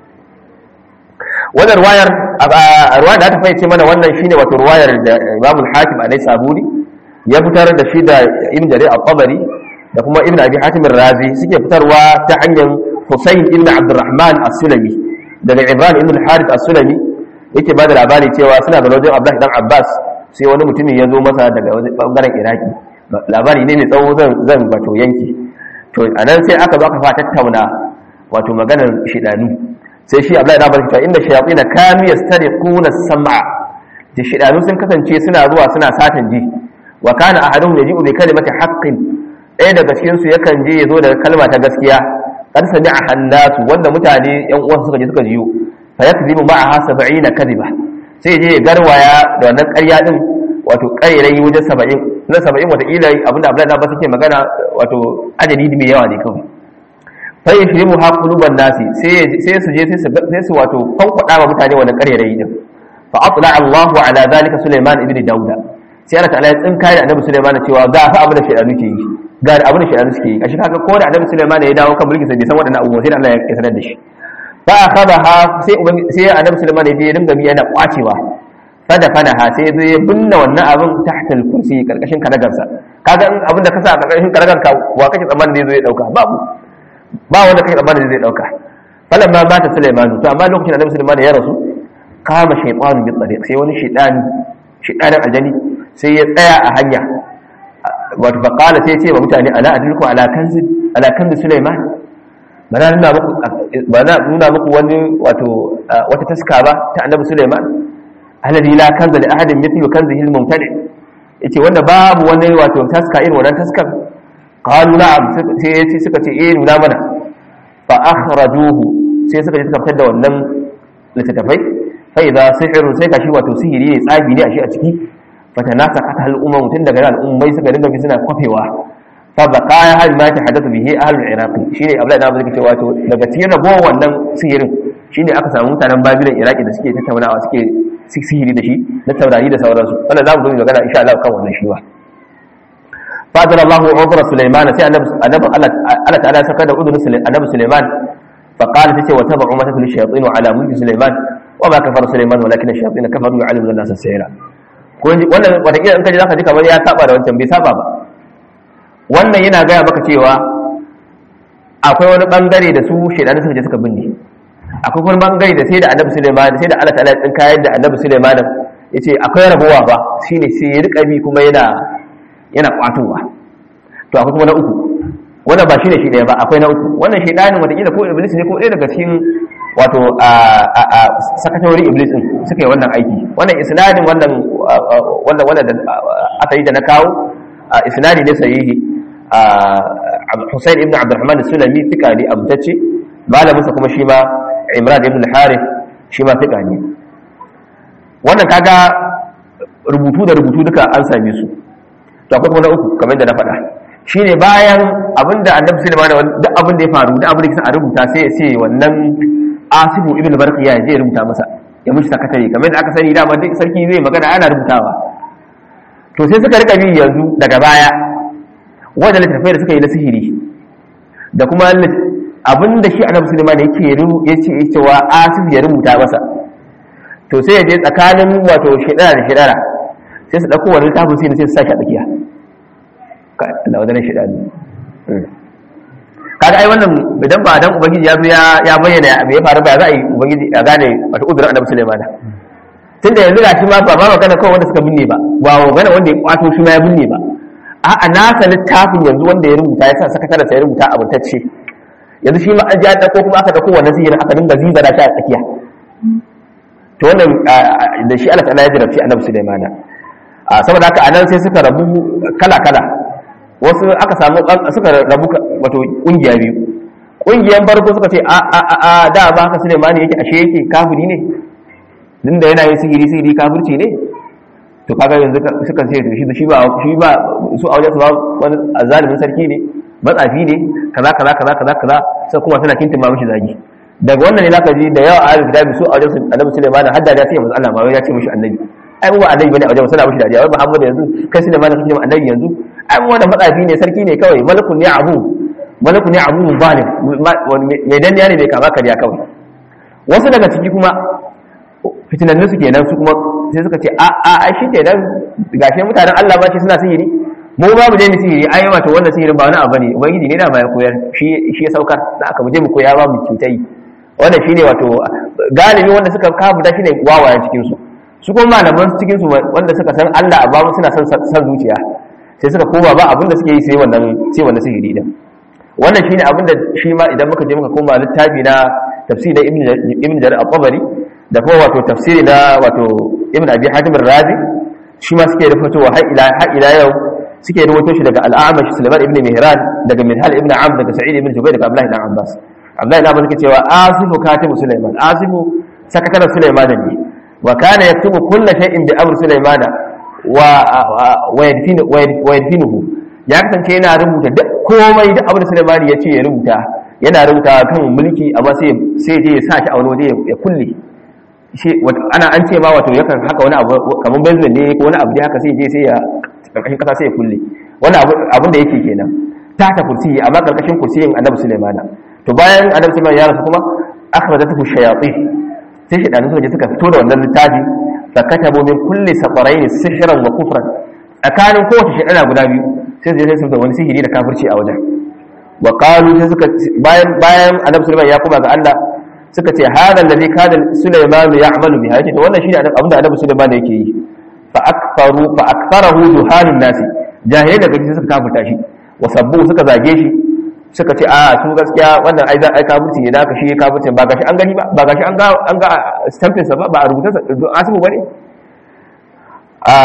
wannan ruwayar ruwayar da aka fahimce mana wannan shine wato ruwayar da Imam al-Hakim alai sabuni ya fitar da shi da Ibn Jarir al-Tabari da kuma Ibn Abi Hatim al-Razi suke fitarwa ta hanyar Husayn ibn Abdurrahman as-Sulami daga Ibrahim ibn al-Harith as-Sulami yake ba da labari cewa suna da wajen Abdullah dan Abbas sai wani mutumin ya zo masa daga bangaren Iraki labari ne mai tsawo zan zan bato yanki to anan sai aka zo aka fa tattauna wato maganar shidanu sai shi Abdullahi da barka inda shayatin kanu yastariquna as-sam'a da shidanu sun kasance suna zuwa suna satan ji wa kana ahaduhum yaji'u bi kalimati haqqin ɗaya daga cikin su yakan je yazo da kalma ta gaskiya qad sami'a hannasu wanda mutane yan uwan suka je suka jiyo fa yakzibu ma'aha 70 kadhiba sai je ya garwaya da wannan ƙarya din wato ƙarerai wajen 70 na 70 wata ila abinda Abdullahi da barka ke magana wato adadi mai yawa ne kawai sai ya shirimu ha kuluban nasi sai su je sai su wato kwankwada wa mutane wannan ƙarerayi din fa atla Allahu ala zalika Sulaiman ibn Dauda sai Allah ta'ala ya tsinka da Annabi Sulaiman cewa ga fa abin da shaytanu ke yi ga abin da shaytanu suke yi kashi kaga ko da Annabi Sulaiman ya dawo kan mulki sai bai san waɗannan abubuwa sai Allah ya sanar da shi fa akhadaha sai sai Annabi Sulaiman ya je ya dinga yana kwacewa fada fana ha sai zai ya binne wannan abin tahta al-kursi karkashin karagarsa kaga abin da ka sa a karkashin karagarka wa kake tsammanin zai zo ya dauka babu ba wanda kai tsammanin zai dauka falan ma mata Sulaiman to amma lokacin da Annabi Sulaiman ya rasu kama shaytanu bi tariq sai wani shaytani shaytanin aljani sai ya tsaya a hanya wato fa qala sai ya ce wa mutane ala adulku ala kanzi ala kanzi Sulaiman ba na nuna muku ba na nuna muku wani wato wata taska ba ta Annabi Sulaiman alladhi la kanza li ahadin mithlu kanzihi al-mumtali yace wanda babu wani wato taska irin wannan taskar qalu na'am sai yace suka ce eh nuna mana fa akhrajuhu sai suka je suka fitar da wannan littattafai fa idza sihrun sai kashi wato sihiri ne tsabi ne a shi a ciki fa tanasaqat al umam tun daga al'ummai suka dinga bi suna kwafewa fa baqaya hal ma tahaddathu bihi ahlul iraq shine abdullahi da bazaki cewa to daga cikin ragowar wannan sihirin shine aka samu mutanen babilan iraki da suke tattaunawa suke sihiri da shi na taurari da sauransu wannan za mu zo mu magana insha Allah kan wannan shi ba fadar Allah umar Sulaiman sai annabi Allah ta'ala saka da udun annabi Sulaiman fa qala tace wa tabu umma tatul shayatin ala mulki Sulaiman wa ma kafara Sulaiman walakin ash-shayatin kafaru yu'allimuna an-nas as-sihra ko wannan wata kila in kaje zaka ji kamar ya saba da wancan bai saba ba wannan yana gaya maka cewa akwai wani bangare da su shedanu suka je suka binne akwai wani bangare da sai da annabi Sulaiman sai da Allah ta'ala ya tsinka yadda annabi Sulaiman yace akwai rabuwa ba shine sai ya rika bi kuma yana yana kwatowa to akwai kuma na uku wannan ba shine shi daya ba akwai na uku wannan shedanin wataƙila ko iblis ne ko ɗaya daga cikin wato a sakatori iblis din suka yi wannan aiki wannan isnadin wannan wannan wannan aka yi da na kawo isnadi ne sahihi Hussein ibn Abdurrahman Sulami fika ne abutacce malaminsa kuma shi ma Imran ibn Harith shi ma fika ne wannan kaga rubutu da rubutu duka an same su to akwai kuma na uku kamar da na faɗa shine bayan abinda annabi sulaiman duk abin da ya faru duk abin da a rubuta sai ya ce wannan asibu ibn barqiya ya je ya rubuta masa ya mishi sakatare kamar da aka sani dama duk sarki zai magana ana rubutawa to sai suka rika bi yanzu daga baya wanda littattafai da suka yi na sihiri da kuma abin da shi annabi sulaiman yake ya ce cewa asibu ya rubuta masa to sai ya je tsakanin wato shidara da shidara sai su ɗauko wani littafin sai sai su sake a tsakiya da wadannan shidani kaga ai wannan idan ba dan ubangiji ya zo ya bayyana abu ya faru ba za a yi ubangiji ya gane wata udurin annabi sulaiman tunda yanzu ga shi ma ba ba magana kawai wanda suka binne ba ba magana wanda ya kwato shi ma ya binne ba a'a nasa littafin yanzu wanda ya rubuta ya sa sakatare sai ya rubuta abutacce yanzu shi ma an ji an dauko kuma aka dauko wannan sihirin aka dinga zizara shi a tsakiya to wannan da shi Allah ta'ala ya jarabci annabi sulaiman saboda haka anan sai suka rabu kala kala wasu aka samu suka rabu wato kungiya biyu kungiyan farko suka ce a a a da ba haka Sulaiman yake ashe yake kafiri ne din da yana yin sihiri sihiri kafirci ne to kaga yanzu suka ce to shi shi ba shi ba su a wajen su ba wani azalimin sarki ne matsafi ne kaza kaza kaza kaza kaza sai kuma suna kintin ma mishi zagi daga wannan ne zaka ji da yawa ahlul kitabi su a wajen su annabi Sulaiman hadda da sai manzo Allah ma ya ce mishi annabi ai mu ba annabi bane a wajen suna mushi dariya wai Muhammad yanzu kai su ne ma da kake annabi yanzu ai mu wannan matsafi ne sarki ne kawai malakun ne abu malakun ne abu zalim mai danniya ne mai kama kariya kawai wasu daga ciki kuma fitinannu su kenan su kuma sai suka ce a a a shi kenan gashi mutanen Allah ba ce suna sihiri mu ba mu je mu sihiri ai wato wannan sihirin ba wani abu ne ubangiji ne da ba ya koyar shi shi ya saukar da aka mu je mu koya ba mu cutai wannan shine wato galibi wanda suka kafuta shine wawayen cikin su su kuma malaman cikin su wanda suka san Allah a babu suna son san zuciya sai suka koma ba abin da suke yi sai wannan sai wannan sihiri din wannan shine abin da shi ma idan muka je muka koma littafi na tafsir da ibn ibn jarir al-tabari da kuma wato tafsiri na wato ibn abi hatim ar-razi shi ma suke rufatowa har ila har ila yau suke ruwato shi daga al-a'mash sulaiman ibn mihran daga minhal ibn amr daga sa'id ibn jubair daga abdullah ibn abbas abdullah ibn abbas yake cewa asifu katibu sulaiman asifu sakataren sulaiman ne wa kana yaktubu kull shay'in bi amr sulaiman wa wa yadfinu wa yadfinuhu ya kasance yana rubuta duk komai duk abin da sulaiman ya ce ya rubuta yana rubuta kan mulki amma sai sai je ya sa shi a wani waje ya kulle shi ana an ce ma wato yakan haka wani abu kamar bezin ne ko wani abu dai haka sai je sai ya karkashin kasa sai ya kulle wani abin da yake kenan ta ta kursi amma karkashin kursiyin annabi sulaimana to bayan annabi sulaiman ya rasu kuma akhrajatuhu shayatin sai shi danu suka suka fito da wannan littafi fa katabu min kulli saqarain sihran wa kufran tsakanin kowace shekara guda biyu sai su je sai su da wani sihiri da kafirci a wajen wa qalu sai suka bayan bayan annabi sulaiman ya kuma ga Allah suka ce hada alladhi kana sulaiman ya'malu biha yace to wannan shine abin da annabi sulaiman yake yi fa akfaru fa aktharahu juhalun nasi jahilai daga cikin suka kafirta shi wa sabbu suka zage shi suka ce a su gaskiya wannan ai za ai kafirci ne da aka shi kafirci ba gashi an gani ba ba gashi an ga an ga stamping sa ba ba a rubuta sa asibu bane a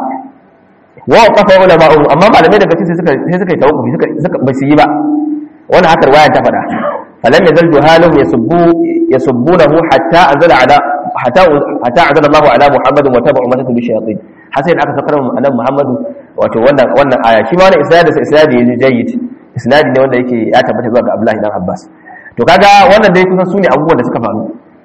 wa qafa ulama'u amma malamai daga cikin suka sai suka yi tawakkufi suka suka ba su yi ba wannan haka riwaya ta faɗa فلم يزل جهالهم يسبوا يسبونه حتى انزل على حتى حتى انزل الله على محمد وتبع امته بالشياطين حسين aka sakar mu annabi Muhammadu wato wannan wannan aya shi ma wannan isnad da isnad ne jayyid isnad ne wanda yake ya tabbata zuwa ga Abdullahi dan Abbas to kaga wannan dai kusan sune abubuwan da suka faru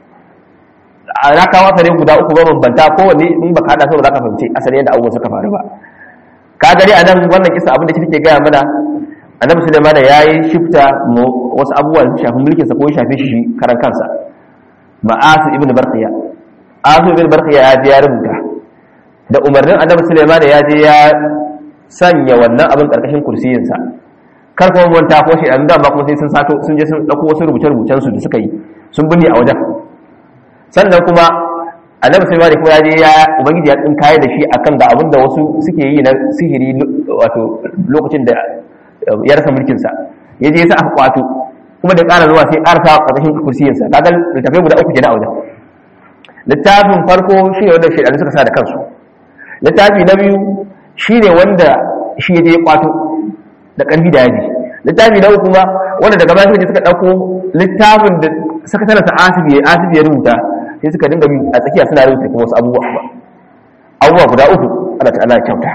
na kawo asali guda uku ba bambanta kowanne in baka hada su ba za ka fahimci asali yadda abubuwan suka faru ba kaga dai anan wannan kisa abin da take gaya mana annabi sulaiman ya yi shifta wasu abubuwa da shafi mulkinsa ko ya shafe shi karan kansa ma'asu ibn barqiya asu ibn barqiya ya je ya rubuta da umarnin annabi sulaiman ya je ya sanya wannan abin karkashin kursiyinsa kar kuma manta ko shi an dama kuma sai sun sato sun je sun dauko wasu rubuce rubucen su da suka yi sun binne a wajen sannan kuma annabi sulaiman kuma ya je ya ubangiji ya tsinkaye da shi akan ga abin da wasu suke yi na sihiri wato lokacin da ya rasa mulkinsa ya je sa aka kwato kuma da ƙara zuwa sai ƙara sa ƙarƙashin kursiyinsa kaga littafai guda uku kenan a wajen littafin farko shi ne wanda shaidanu suka sa da kansu littafi na biyu shi ne wanda shi ya je kwato da ƙarfi da yaji littafi na uku kuma wanda daga baya suka suka ɗauko littafin da sakataren sa asibi asibi ya rubuta sai suka dinga bi a tsakiya suna rubuta kuma wasu abubuwa abubuwa guda uku Allah ta'ala ya kyauta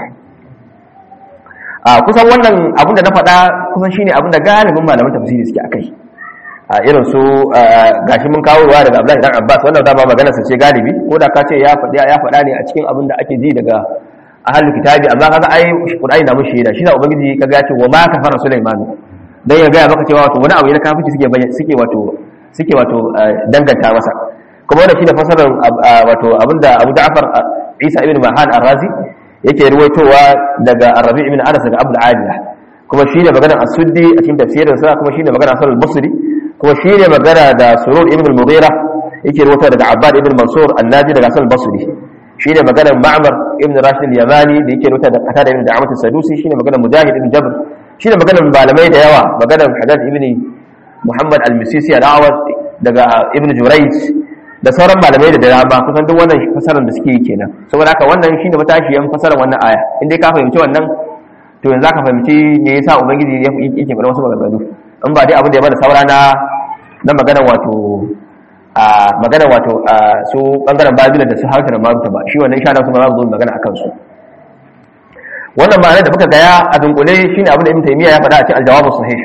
a kusan wannan abin da na faɗa kusan shine abin da galibin malaman tafsiri suke akai a irin su gashi mun kawo ruwa daga Abdullahi dan Abbas wannan dama magana sa ce galibi ko da ka ce ya faɗi ya faɗa ne a cikin abin da ake ji daga ahlul kitabi amma kaga ai Qur'ani na mushi da shi da ubangiji kaga ya ce wa ma kafara Sulaiman dan ya ga maka cewa wato wani abu ne kafirci suke suke wato suke wato danganta masa kuma wannan shine fasarar wato abinda Abu Ja'far Isa ibn Mahan Ar-Razi yake ruwaitowa daga Arabi ibn Anas daga Abdul Aliya kuma shine magana As-Suddi a cikin tafsirin sa kuma shine magana Hasan al-Basri kuma shine magana da Surur ibn al-Mughira yake ruwaitowa daga Abbad ibn Mansur an-Naji daga Hasan al-Basri shine magana Ma'mar ibn Rashid al-Yamani da yake ruwaitowa daga Qatada ibn Da'amat as-Sadusi shine magana Mujahid ibn Jabr shine magana malamai da yawa magana Haddad ibn Muhammad al-Misisi al-Awad daga Ibn Jurayj da sauran malamai da dama kusan duk wannan fasarar da suke yi kenan saboda haka wannan shine matashiyan fasarar wannan aya in dai ka fahimci wannan to yanzu ka fahimci me yasa ubangiji ya yake fara wasu maganganu in ba dai abin da ya bada saura na na magana wato a magana wato su bangaren babila da su hausa da maruta ba shi wannan insha Allah su ma za mu zo magana akan su wannan ma'anar da muka gaya a dunkule shine abin da Ibn Taymiyyah ya faɗa a cikin al-jawab sahih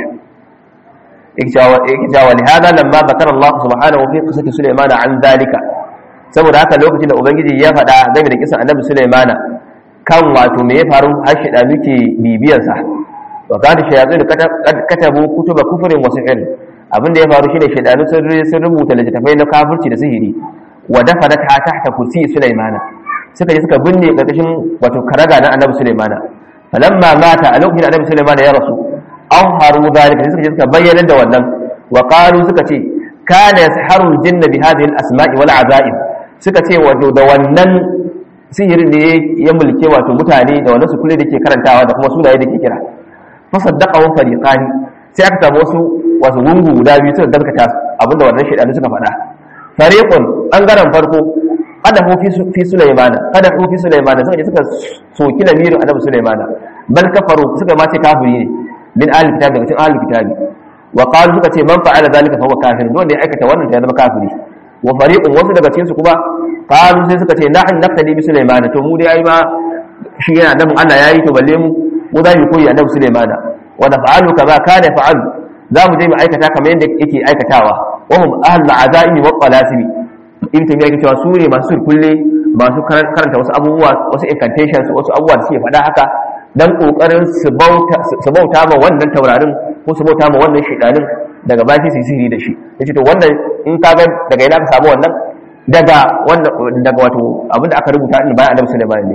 إكجا ولهذا لما ذكر الله سبحانه في قصة سليمان عن ذلك saboda haka lokacin da ubangiji ya faɗa game da kisan annabi sulaimana kan wato me ya faru har shida muke bibiyarsa wa kada shayatun katabu kutuba kufrin wa sihr abinda ya faru shine shaydanu sun rubuta littattafai na kafirci da sihiri wa dafanat ha tahta kursi sulaimana suka je suka binne karkashin wato karaga na annabi sulaimana falamma mata a lokacin annabi sulaimana ya rasu an haru zalika suka je suka bayyana da wannan wa qalu suka ce kana yasharu aljinna bi hadhihi alasma'i wal azaib suka ce wato da wannan sihirin da ya mulke wato mutane da wannan sukule da ke karantawa da kuma sunaye da ke kira fasaddaqahu fariqani sai aka samu wasu wasu gungu guda biyu suka gaskata abinda wannan shaidanu suka faɗa fariqun bangaren farko kada hu fi sulaimana kada hu fi sulaimana suka je suka soki lamirin annabi sulaimana bal kafaru suka ma ce kafiri ne min ahli kitabi daga cikin ahli kitabi wa qalu suka ce man fa'ala zalika fa huwa kafir don da ya aikata wannan ya zama kafiri wa fariqun wasu daga cikin su kuma qalu sai suka ce nahnu naqtadi bi sulaimana to mu dai ai ma shi yana annabin Allah yayi to balle mu mu za mu koyi annabi sulaimana wa naf'alu kama kana fa'alu za mu je mu aikata kamar yadda yake aikatawa wa hum ahlul azaimi wa qalasimi ibn taymiya yake cewa su ne masu kulle masu karanta wasu abubuwa wasu incantations wasu abubuwa da suke faɗa haka dan kokarin su bauta su bauta ma wannan taurarin ko su bauta ma wannan shedanin daga baki su sihiri da shi yace to wannan in ka ga daga ina ka samu wannan daga wannan daga wato abinda aka rubuta din bayan Annabi Sulaiman ne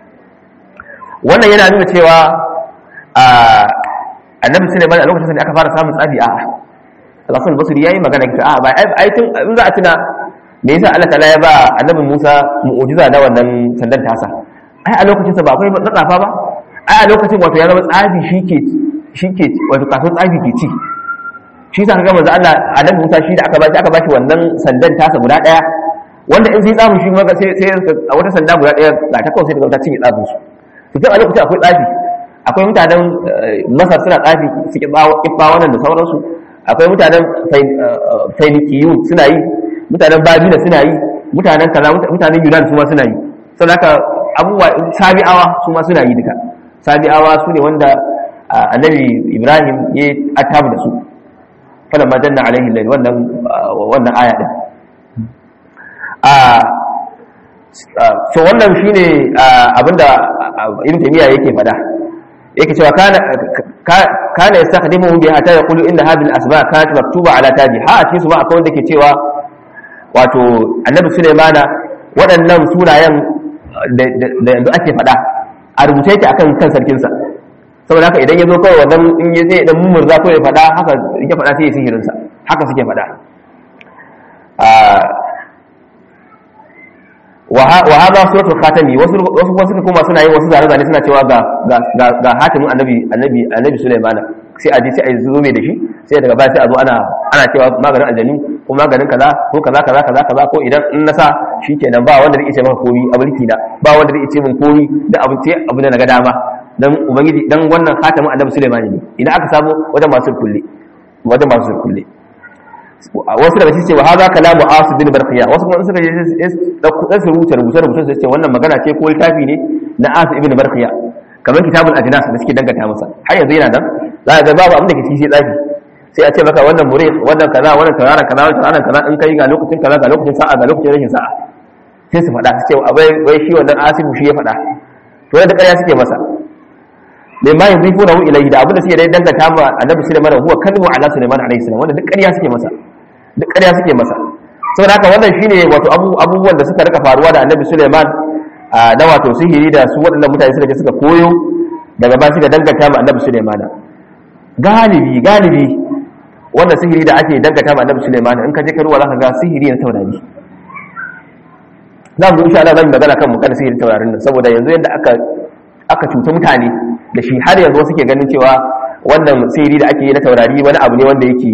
wannan yana nuna cewa a Annabi Sulaiman a lokacin da aka fara samun tsafi a Al-Hasan Basri yayi magana ta a ba ai tun in za a tuna me yasa Allah ta'ala ya ba Annabi Musa mu'jiza da wannan sandan tasa ai a lokacin sa ba akwai matsafa ba ai a lokacin wato ya zama tsafi shike shike wato kafin tsafi ke ci shi sa kaga manzo Allah Annabi Musa shi da aka ba shi aka ba shi wannan sandan tasa guda daya wanda in sai tsamu shi maka sai sai a wata sanda guda daya ga ta kawai sai daga ta cinye tsafin su to tun a lokacin akwai tsafi akwai mutanen masar suna tsafi su kibba wannan da sauransu akwai mutanen fainikiyu suna yi mutanen babila suna yi mutanen kaza mutanen yunan su ma suna yi sau da abubuwa sabi'awa su ma suna yi duka sabi'awa su ne wanda annabi ibrahim ya atabu da su kada ma janna alaihi lail wannan wannan aya din so wannan shine abinda ibn taymiya yake fada yake cewa kana kana yastakhdimuhu bi hatta yaqulu inna hadhihi al-asma kanat maktuba ala tabi ha a cikin su ma akwai wanda ke cewa wato annabi sulaimana waɗannan sunayen da yanzu ake fada a rubuce yake akan kan sarkin sa saboda haka idan ya zo kawai wannan in ya zai dan murza ko ya fada haka ya fada sai ya sihirin sa haka suke fada wa hada suratul khatami wasu wasu kuma suka kuma suna yin wasu zane zane suna cewa ga ga ga hatimin annabi annabi annabi Sulaiman sai a je sai a zo mai da shi sai daga baya sai a zo ana ana cewa maganin aljanu ko maganin kaza ko kaza kaza kaza kaza ko idan in na sa shikenan ba wanda zai ce maka komi a mulki na ba wanda zai ce min komi da abu ce abu da naga dama dan ubangiji dan wannan hatimin annabi Sulaiman ne idan aka samu wajen masu kulle wajen masu kulle wasu daga cikin cewa haza kalamu asu bin barqiya wasu kuma suka dan su rubuta rubuce rubuce su ce wannan magana ce ko littafi ne na asu ibn barqiya kamar kitabul ajnas da suke dangata masa har yanzu yana nan za ga babu abin da ke cikin sai tsafi sai a ce maka wannan mure wannan kaza wannan tarara kaza wannan tarara kaza in kai ga lokacin kaza ga lokacin sa'a ga lokacin rashin sa'a sai su faɗa su ce abai wai shi wannan asibu shi ya faɗa to da ƙarya suke masa mai ma yanzu funa hu ilayhi da abin da suke dai dangata ma annabi sulaiman huwa kalmu ala sulaiman alayhi salam wanda duk ƙarya suke masa duk ƙarya suke masa saboda haka wannan shine wato abubuwan da suka rika faruwa da annabi Suleiman na wato sihiri da su waɗannan mutane suka je suka koyo daga ba suka danganta ma annabi Suleiman galibi galibi wannan sihiri da ake danganta ma annabi Suleiman in ka je ka ruwa zaka ga sihiri na taurari za mu insha Allah zan magana kan mu kan sihirin taurarin nan saboda yanzu yadda aka aka cuta mutane da shi har yanzu suke ganin cewa wannan sihiri da ake yi na taurari wani abu ne wanda yake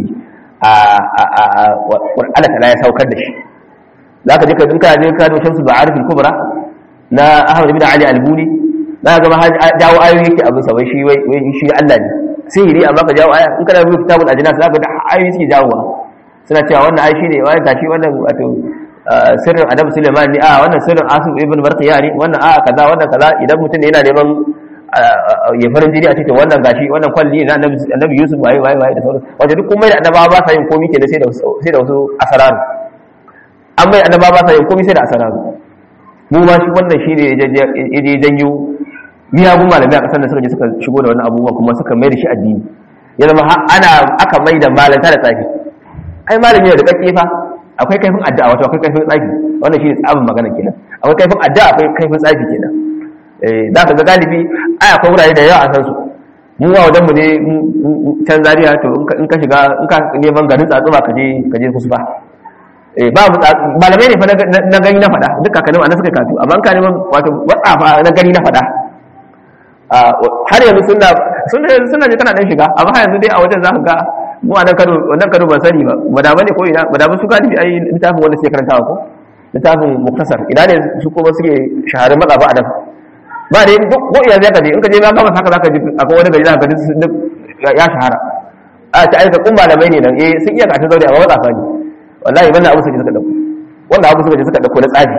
ƙwar'ala ta ya saukar da shi za ka je ka dinka je ka doshin su ba'arifin kubra na ahmad ibn ali albuni za ka gama jawo ayoyi yake abin sa wai shi wai shi Allah ne sihiri amma ka jawo aya in kana rubuta kitabul ajnas za ka ga ayoyi suke jawowa suna cewa wannan ayi shine wai gashi wannan wato sirrin adam suleiman ne a wannan sirrin asif ibn barqiya ne wannan a kaza wannan kaza idan mutum ne yana neman ya farin jini a cikin wannan gashi wannan kwalli na annabi yusuf waye waye waye da sauran wajen duk komai da annabawa ba sa yin komai kenan sai da sai da wasu asararu an bai annaba ba sa yin komai sai da asararu mu ma shi wannan shi ne ya je janyo miyagun malamai a kasar da suka je suka shigo da wani abubuwa kuma suka mai da shi addini ya zama ana aka mai da malanta da tsafi ai malami ne da kake fa akwai kaifin addu'a wato akwai kaifin tsafi wannan shi ne tsabin magana kenan akwai kaifin addu'a akwai kaifin tsafi kenan eh za ka ga galibi ai akwai wurare da yawa a san su mu a wajen mu ne can zariya to in ka shiga in ka neman garin tsatsuma ka je ka je kusa babu malamai ne fa na gani na faɗa duk kakannin ana suka katu amma ka neman wato watsafa na gani na faɗa har yanzu suna suna je tana dan shiga amma har yanzu dai a wajen za ka ga mu a nan kano wannan kano ban sani ba ba da bane ko ina ba da ba su galibi ai littafin wanda suke karantawa ko littafin muktasar ina ne su kuma suke shaharar matsafa a nan ba dai duk ko ina zaka je in ka je ma gaba haka zaka ji akwai wani gari zaka ga duk ya shahara a ta aika kun malamai ne nan eh sun iya ka ta zaure amma matsafa ne wallahi wannan abu suka suka dauko wanda abu suka suka dauko na tsafi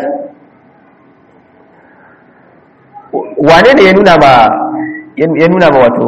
wane ne ya nuna ba ya nuna ba wato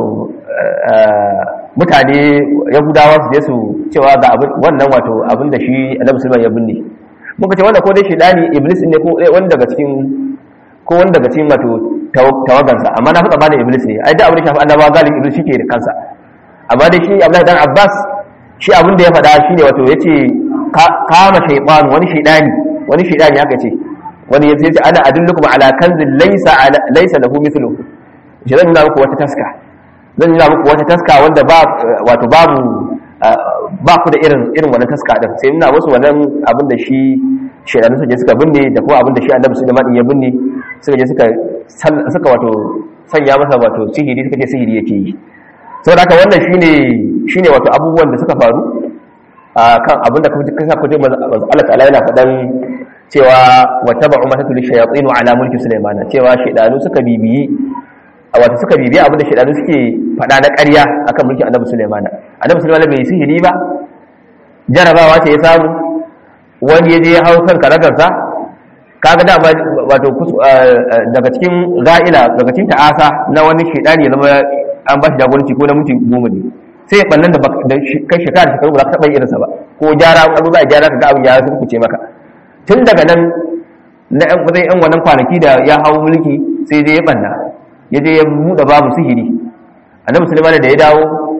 mutane yahudawa su je su cewa ga abin wannan wato abin da shi annabi sulaiman ya binne muka ce wanda ko dai shedani iblis ne ko wani daga cikin ko wani daga cikin wato tawagansa amma na fi tsammanin iblis ne ai da abin da shafi annabawa galibin iblis shi ke da kansa amma dai shi abdullahi dan abbas shi abin da ya faɗa shi ne wato ya ce kama shaitan wani shaidani wani shaidani haka ce wani ya ce ana adullukum ala kanzin laysa laysa lahu mithlu shi zan nuna muku wata taska zan nuna muku wata taska wanda ba wato babu ba ku da irin irin wannan taska din sai nuna musu wannan abin da shi shaidanu suka je suka binne da kuma abin da shi annabi Sulaiman ya binne suka je suka suka wato sanya masa wato sihiri suka ce sihiri yake yi saboda haka wannan shine shine wato abubuwan da suka faru kan abin da kasa kuje Allah ta'ala yana faɗan cewa wata ba'u mata tuli shayatsinu ala mulki Sulaiman cewa shaidanu suka bibiyi wato suka bibiyi abin da shaidanu suke faɗa na ƙarya akan mulkin Annabi Sulaiman Annabi Sulaiman bai sihiri ba jarabawa ce ya samu wani ya je ya hau kan karagarsa kaga dama wato daga cikin ra'ila daga cikin ta'asa na wani shaidani ya zama an ba shi jagoranci ko na minti goma ne sai ya ɓannan da kai shekara shekaru ba za ka taɓa irinsa ba ko gyara abu za a gyara ka ga abin ya sun kuce maka tun daga nan na yan zai yan wannan kwanaki da ya hau mulki sai dai ya ɓanna ya je ya buɗe babu sihiri annabi sulaiman da ya dawo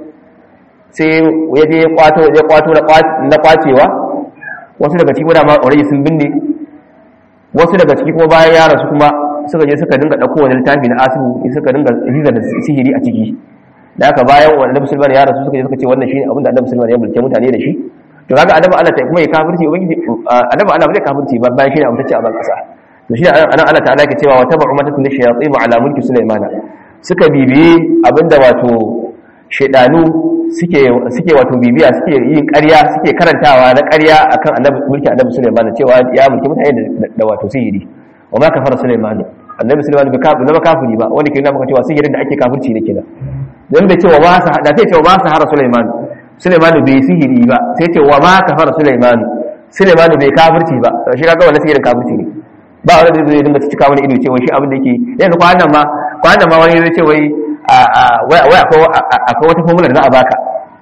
sai ya je ya kwato ya kwato na kwacewa wasu daga cikin dama already sun binne wasu daga ciki kuma bayan ya rasu kuma suka je suka dinga ɗauko wani littafi na asibu suka dinga riza da sihiri a ciki da haka bayan wanda annabi sulaiman ya rasu suka je suka ce wannan shine abin da annabi sulaiman ya mulke mutane da shi to kaga annabi Allah ta kuma ya kafirci ubangiji annabi Allah bai kafirci ba bayan shine abin da ce a ban kasa to shine anan Allah ta'ala ke cewa wa tabu umatatu lishayatin ala mulki sulaiman suka bibiye abinda wato shedanu suke suke wato bibiya suke yin ƙarya suke karantawa na ƙarya akan annabi mulki annabi sulaiman cewa ya mulki mutane da wato sihiri wa ma kafara sulaiman annabi sulaiman bai kafiri ba kafiri ba wanda ke nuna maka cewa sihirin da ake kafirci ne kenan dan bai ce wa ma da sai ce wa ma sahara sulaiman sulaiman bai sihiri ba sai ce wa ma kafara sulaiman sulaiman bai kafirci ba shi kaga wannan sihirin kafirci ne ba wanda zai dinga cika wani ido cewa shi abin da yake yanzu kwanan ma kwanan ma wani zai ce wai wai akwai wata formula da za a baka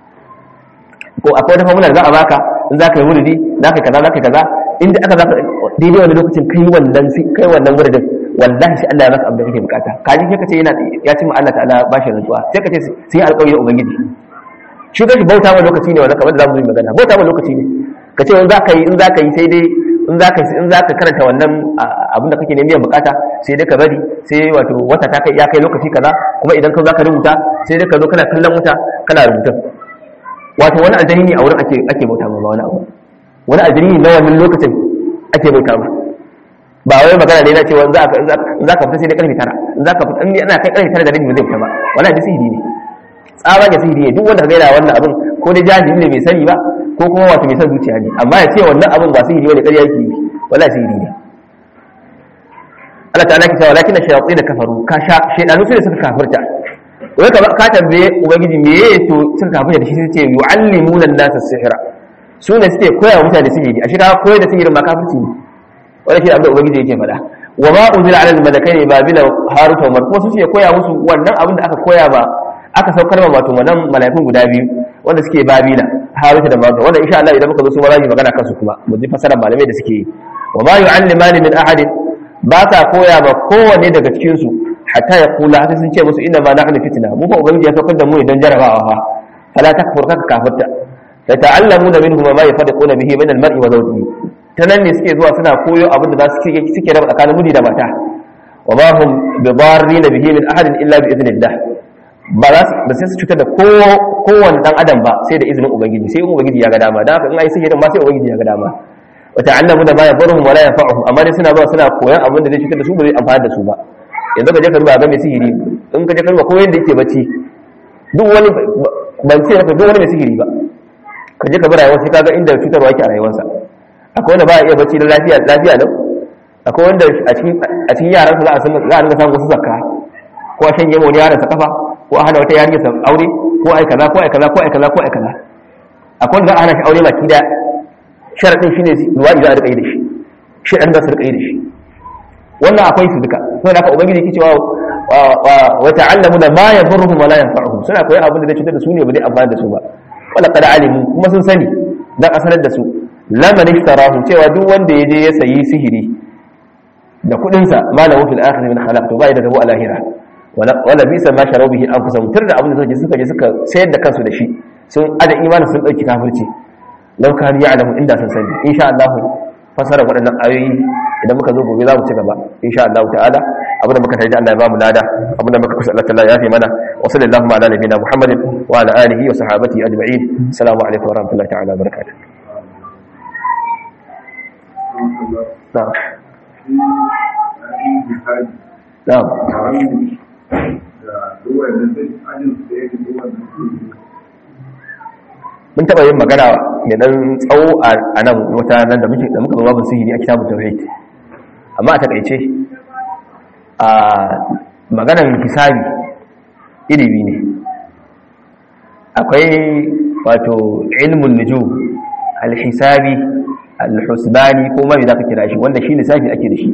ko akwai wata formula da za a baka in za ka yi wuridi za ka yi kaza za ka yi kaza inda aka za ka daidai wani lokacin kai wannan kai wannan wuridin wallahi shi Allah ya maka abin da kake bukata kaji sai ka ce yana ya ci ma Allah ta'ala ba shi rantsuwa sai ka ce sun yi alƙawari da ubangiji shi kashi bauta wa lokaci ne wannan kamar da zamu yi magana bauta wa lokaci ne ka ce in za ka yi in za ka yi sai dai in za ka in za ka karanta wannan abin da kake neman bukata sai dai ka bari sai wato wata ta kai ya kai lokaci kaza kuma idan ka za ka rubuta sai dai ka zo kana kallon wuta kana rubutun wato wani aljani ne a wurin ake ake bauta ma wani abu wani aljani ne na wannan lokacin ake bauta ma ba wai magana ne na cewa za ka za ka fita sai dai karfe tara in za ka fita in ana kai karfe tara da rabi ba zai fita ba wala da sihiri ne tsaba ga sihiri ne duk wanda ka gaida wannan abin ko dai jahili ne bai sani ba ko kuma wato mai son zuciya ne amma ya ce wannan abin ba sihiri bane ƙarya yake yi wala sihiri ne Allah ta'ala ki cewa lakin shayatin da kafaru ka sha shaydanu su ne suka kafirta wai ka ka tambaye ubangiji me yake to suka kafirta da shi sai ce yu'allimuna an-nasa sihra su ne suke koya wa mutane sihiri a shi ka koyar da sihirin ma kafirci ne wanda shi abin da ubangiji yake faɗa wa ma unzila ala al-malakaini babila harut wa marut su suke koya musu wannan abin da aka koya ba aka saukar ma wato wannan mala'ikun guda biyu wanda suke babila haruta da maruta wanda insha Allah idan muka zo su ma za mu magana kansu kuma mu ji fasarar malamai da suke yi wa ma yu'allimani min ahadin ba ta koya ba kowanne daga cikin su hatta ya kula haka sun ce musu inna ma nahnu fitna mu fa ubangiji ya saukar da mu idan jarabawa fa fala takfur kaka kafirta fa ta'allamuna minhum ma yafariquna bihi min al-mar'i wa zawjihi ta nan ne suke zuwa suna koyo abin da za su suke raba tsakanin miji da mata wa ma hum bi darrina bihi min ahadin illa bi idnillah ba za su ba sai su cutar da kowane dan adam ba sai da izinin ubangiji sai ubangiji ya ga dama da haka in ai sihirin ma sai ubangiji ya ga dama wa ta'allamu da ma yadurruhum wa la yanfa'uhum amma dai suna zuwa suna koyan abin da zai cutar da su ba zai amfani da su ba yanzu ka je ka ruba ga mai sihiri in ka je ka ruba koyon da yake bacci duk wani ban ce maka duk wani mai sihiri ba ka je ka bi rayuwar sai ka ga inda cutarwa yake a rayuwarsa akwai wanda ba ya iya bacci da lafiya lafiya lau akwai wanda a cikin yaran za a san za a rinka samun wasu zakka ko a shanye wani yaran sa kafa ko a hana wata yarinya sa aure ko ai kaza ko ai kaza ko ai kaza ko ai kaza akwai wanda za a hana shi aure baki da sharadin shine luwadi za a rika yi da shi shi dan za su rika yi da shi wannan akwai su duka saboda haka ubangiji yake cewa wa ta'allamu da ma yadurruhum wa la yanfa'uhum suna koyi abin da zai cutar da su ne ba zai amfana da su ba wala qad alimu kuma sun sani dan asalar da su laman ishtarahu cewa duk wanda ya je ya sayi sihiri da kudin sa malahu fil akhir min khalaq to bai da rabo a lahira wala bisa ma sharu bihi anfusahum tur da abin da suka je suka je suka sayar da kansu da shi sun ada imanin sun dauki kafirci law kan ya'lamu inda sun sani insha Allah fasara waɗannan ayoyi idan muka zo gobe za mu ci gaba insha Allah ta'ala abinda muka tarji Allah ya ba mu lada abinda muka kusa Allah ta'ala ya fi mana wa sallallahu ala nabiyina Muhammadin wa ala alihi wa sahbihi ajma'in assalamu alaikum wa rahmatullahi ta'ala wa barakatuh نعم نعم mun taɓa yin magana mai ɗan tsawo a nan wata nan da muke da muka zo babin sihiri a kitabun tauhid amma a takaice a maganar hisabi ilimi ne akwai wato ilmun nujum al-hisabi al-husbani ko mai zaka kira shi wanda shi lissafi ake da shi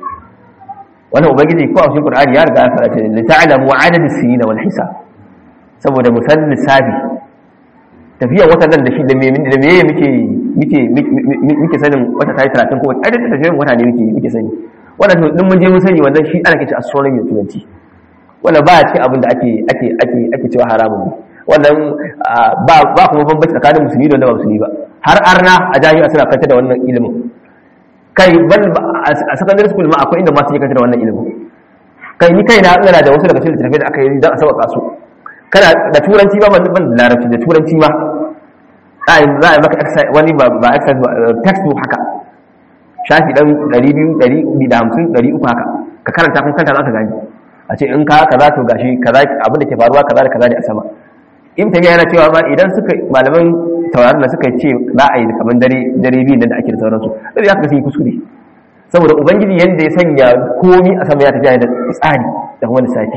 wannan ubangiji ko a cikin qur'ani ya riga ya fara ce li ta'lamu adad as-sinin wal hisab saboda musan lissafi tafiyan wata nan da shi da me da me muke muke muke sanin wata tayi 30 ko wata adadin tafiyan wata ne muke muke sani wannan to din mun je mun sani wannan shi ana kace astronomy da turanci wannan ba cikin abin da ake ake ake ake cewa haramun ne wannan ba ba kuma bambanci tsakanin musulmi da wanda ba musulmi ba har arna a jami'a suna kanta da wannan ilimin kai ban a secondary school ma akwai inda ma suke kanta da wannan ilimin kai ni kai na ina da wasu daga cikin littattafai da aka yi don a sauƙaƙa su kana da turanci ba ban ban da larabci da turanci ma za a yi maka wani ba ba exercise ba textbook haka shafi dan 200 150 300 haka ka karanta kun kanta za ka gani a ce in ka kaza to gashi kaza abin da ke faruwa kaza da kaza ne a sama in ta yana cewa ba idan suka malaman tauraron da suka ce za a yi kamar dare dare biyu da ake da sauransu sai ya sun yi kuskure saboda ubangiji yanda ya sanya komi a sama ya tafiya da tsari da kuma lissafi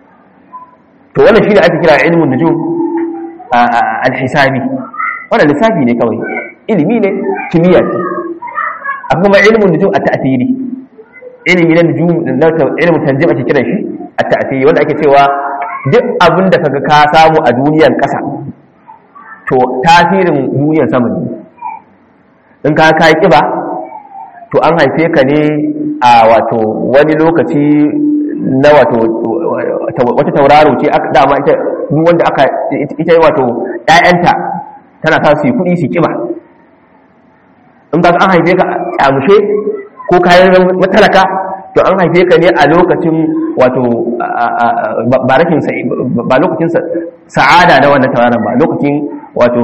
to wannan shine ake kira ilmun nujum al-hisabi wannan lissafi ne kawai ilimi ne kimiyya ce akwai kuma ilmun nujum at-ta'thiri ilimi na nujum na ilmun tanjim ake kiran shi at-ta'thiri wanda ake cewa duk abin da kaga ka samu a duniyar ƙasa to tasirin duniyar sama ne in ka kai kiba to an haife ka ne a wato wani lokaci na wato wata tauraro ce dama ita duk wanda aka ita wato ƴaƴanta tana sa su yi kuɗi su kiba in ka an haife ka kyamushe ko kayan matalaka to an haife ka ne a lokacin wato ba lokacin sa'ada na wannan tauraron ba lokacin wato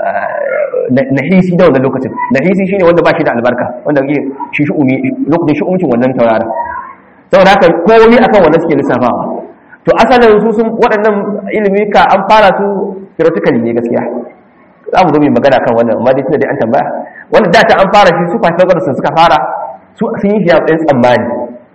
nahisi da wannan lokacin nahisi shine wanda ba shi da albarka wanda ke shi shi'umi lokacin shi'umcin wannan tauraron saboda haka komai akan wannan suke lissafawa to asalin su sun waɗannan ilimi ka an fara su theoretically ne gaskiya za mu zo mai magana kan wannan amma dai tunda dai an tambaya wanda da ta an fara shi su Pythagoras suka fara su sun yi shi a matsayin tsammani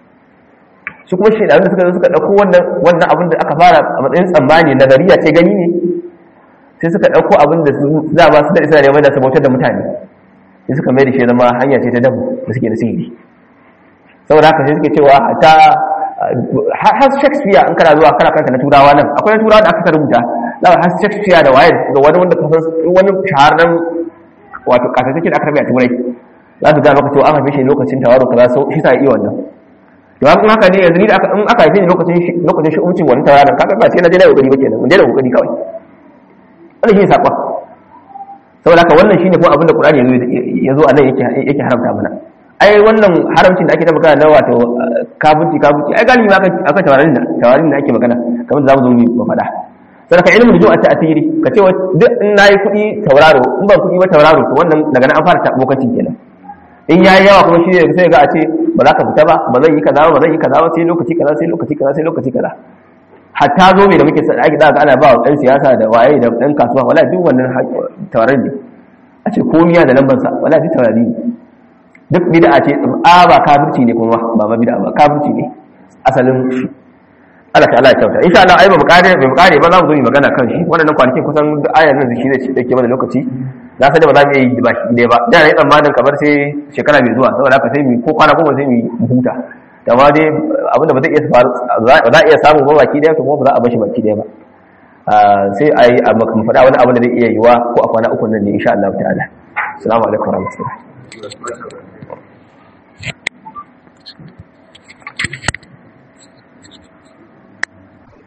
su kuma shi da suka zo suka ɗauko wannan wannan abin da aka fara a matsayin tsammani nazariya ce gani ne sai suka ɗauko abin da za ba su da isa neman da su bautar da mutane sai suka mai da shi zama hanya ce ta dabu da suke da sihiri saboda haka sai suke cewa ta har shakespeare in kana zuwa kana kanta na turawa nan akwai na turawa da aka rubuta za har shakespeare da waye da wani wanda kasan wani shahararren wato kasashe da aka rabe a turai za su ga maka cewa an haife shi lokacin tawaro kaza so shi sa iya wannan to haka haka ne yanzu ni da aka in aka haife ni lokacin shi lokacin shi umcin wani tawaran kaga ba sai na je da kokari ba kenan mun je da kokari kawai wannan shi ne sakon saboda haka wannan shine kuma abin da Qur'ani ya zo a nan yake yake haramta mana ai wannan haramcin da ake ta magana na wato kabuci kabuci ai galibi aka aka tawarin da tawarin da ake magana kamar da zamu zo mu faɗa sai ka ilmu da ta asiri ka ce duk in nayi kuɗi tauraro in ban kuɗi ba tauraro to wannan daga nan an fara ta bokacin kenan in yayi yawa kuma shi ne sai ga a ce ba za ka fita ba ba zan yi kaza ba ba zan yi kaza ba sai lokaci kaza sai lokaci kaza sai lokaci kaza hatta zo mai da muke sa ake ga ana ba wa ɗan siyasa da waye da ɗan kasuwa wala duk wannan tauraron ne a ce komiya da lambar sa wala duk taurari ne duk bid'a ce a ba kafirci ne kuma ba ma bid'a ba kafirci ne asalin shi Allah ta'ala ya kyauta insha Allah ai ba mu kare ba mu kare ba za mu zo mu magana kan shi wannan kwanakin kusan duk ayar nan shi zai dake mana lokaci na san da ba za mu yi ba shi ba da na yi tsammanin kamar sai shekara mai zuwa saboda haka sai mu ko kwana goma sai mu huta amma dai abinda ba zai iya faru ba za a iya samu ba baki daya kuma ba za a bashi baki daya ba sai a yi a mu faɗa wani abu da zai iya yiwa ko a kwana uku nan ne insha Allah ta'ala assalamu alaikum warahmatullahi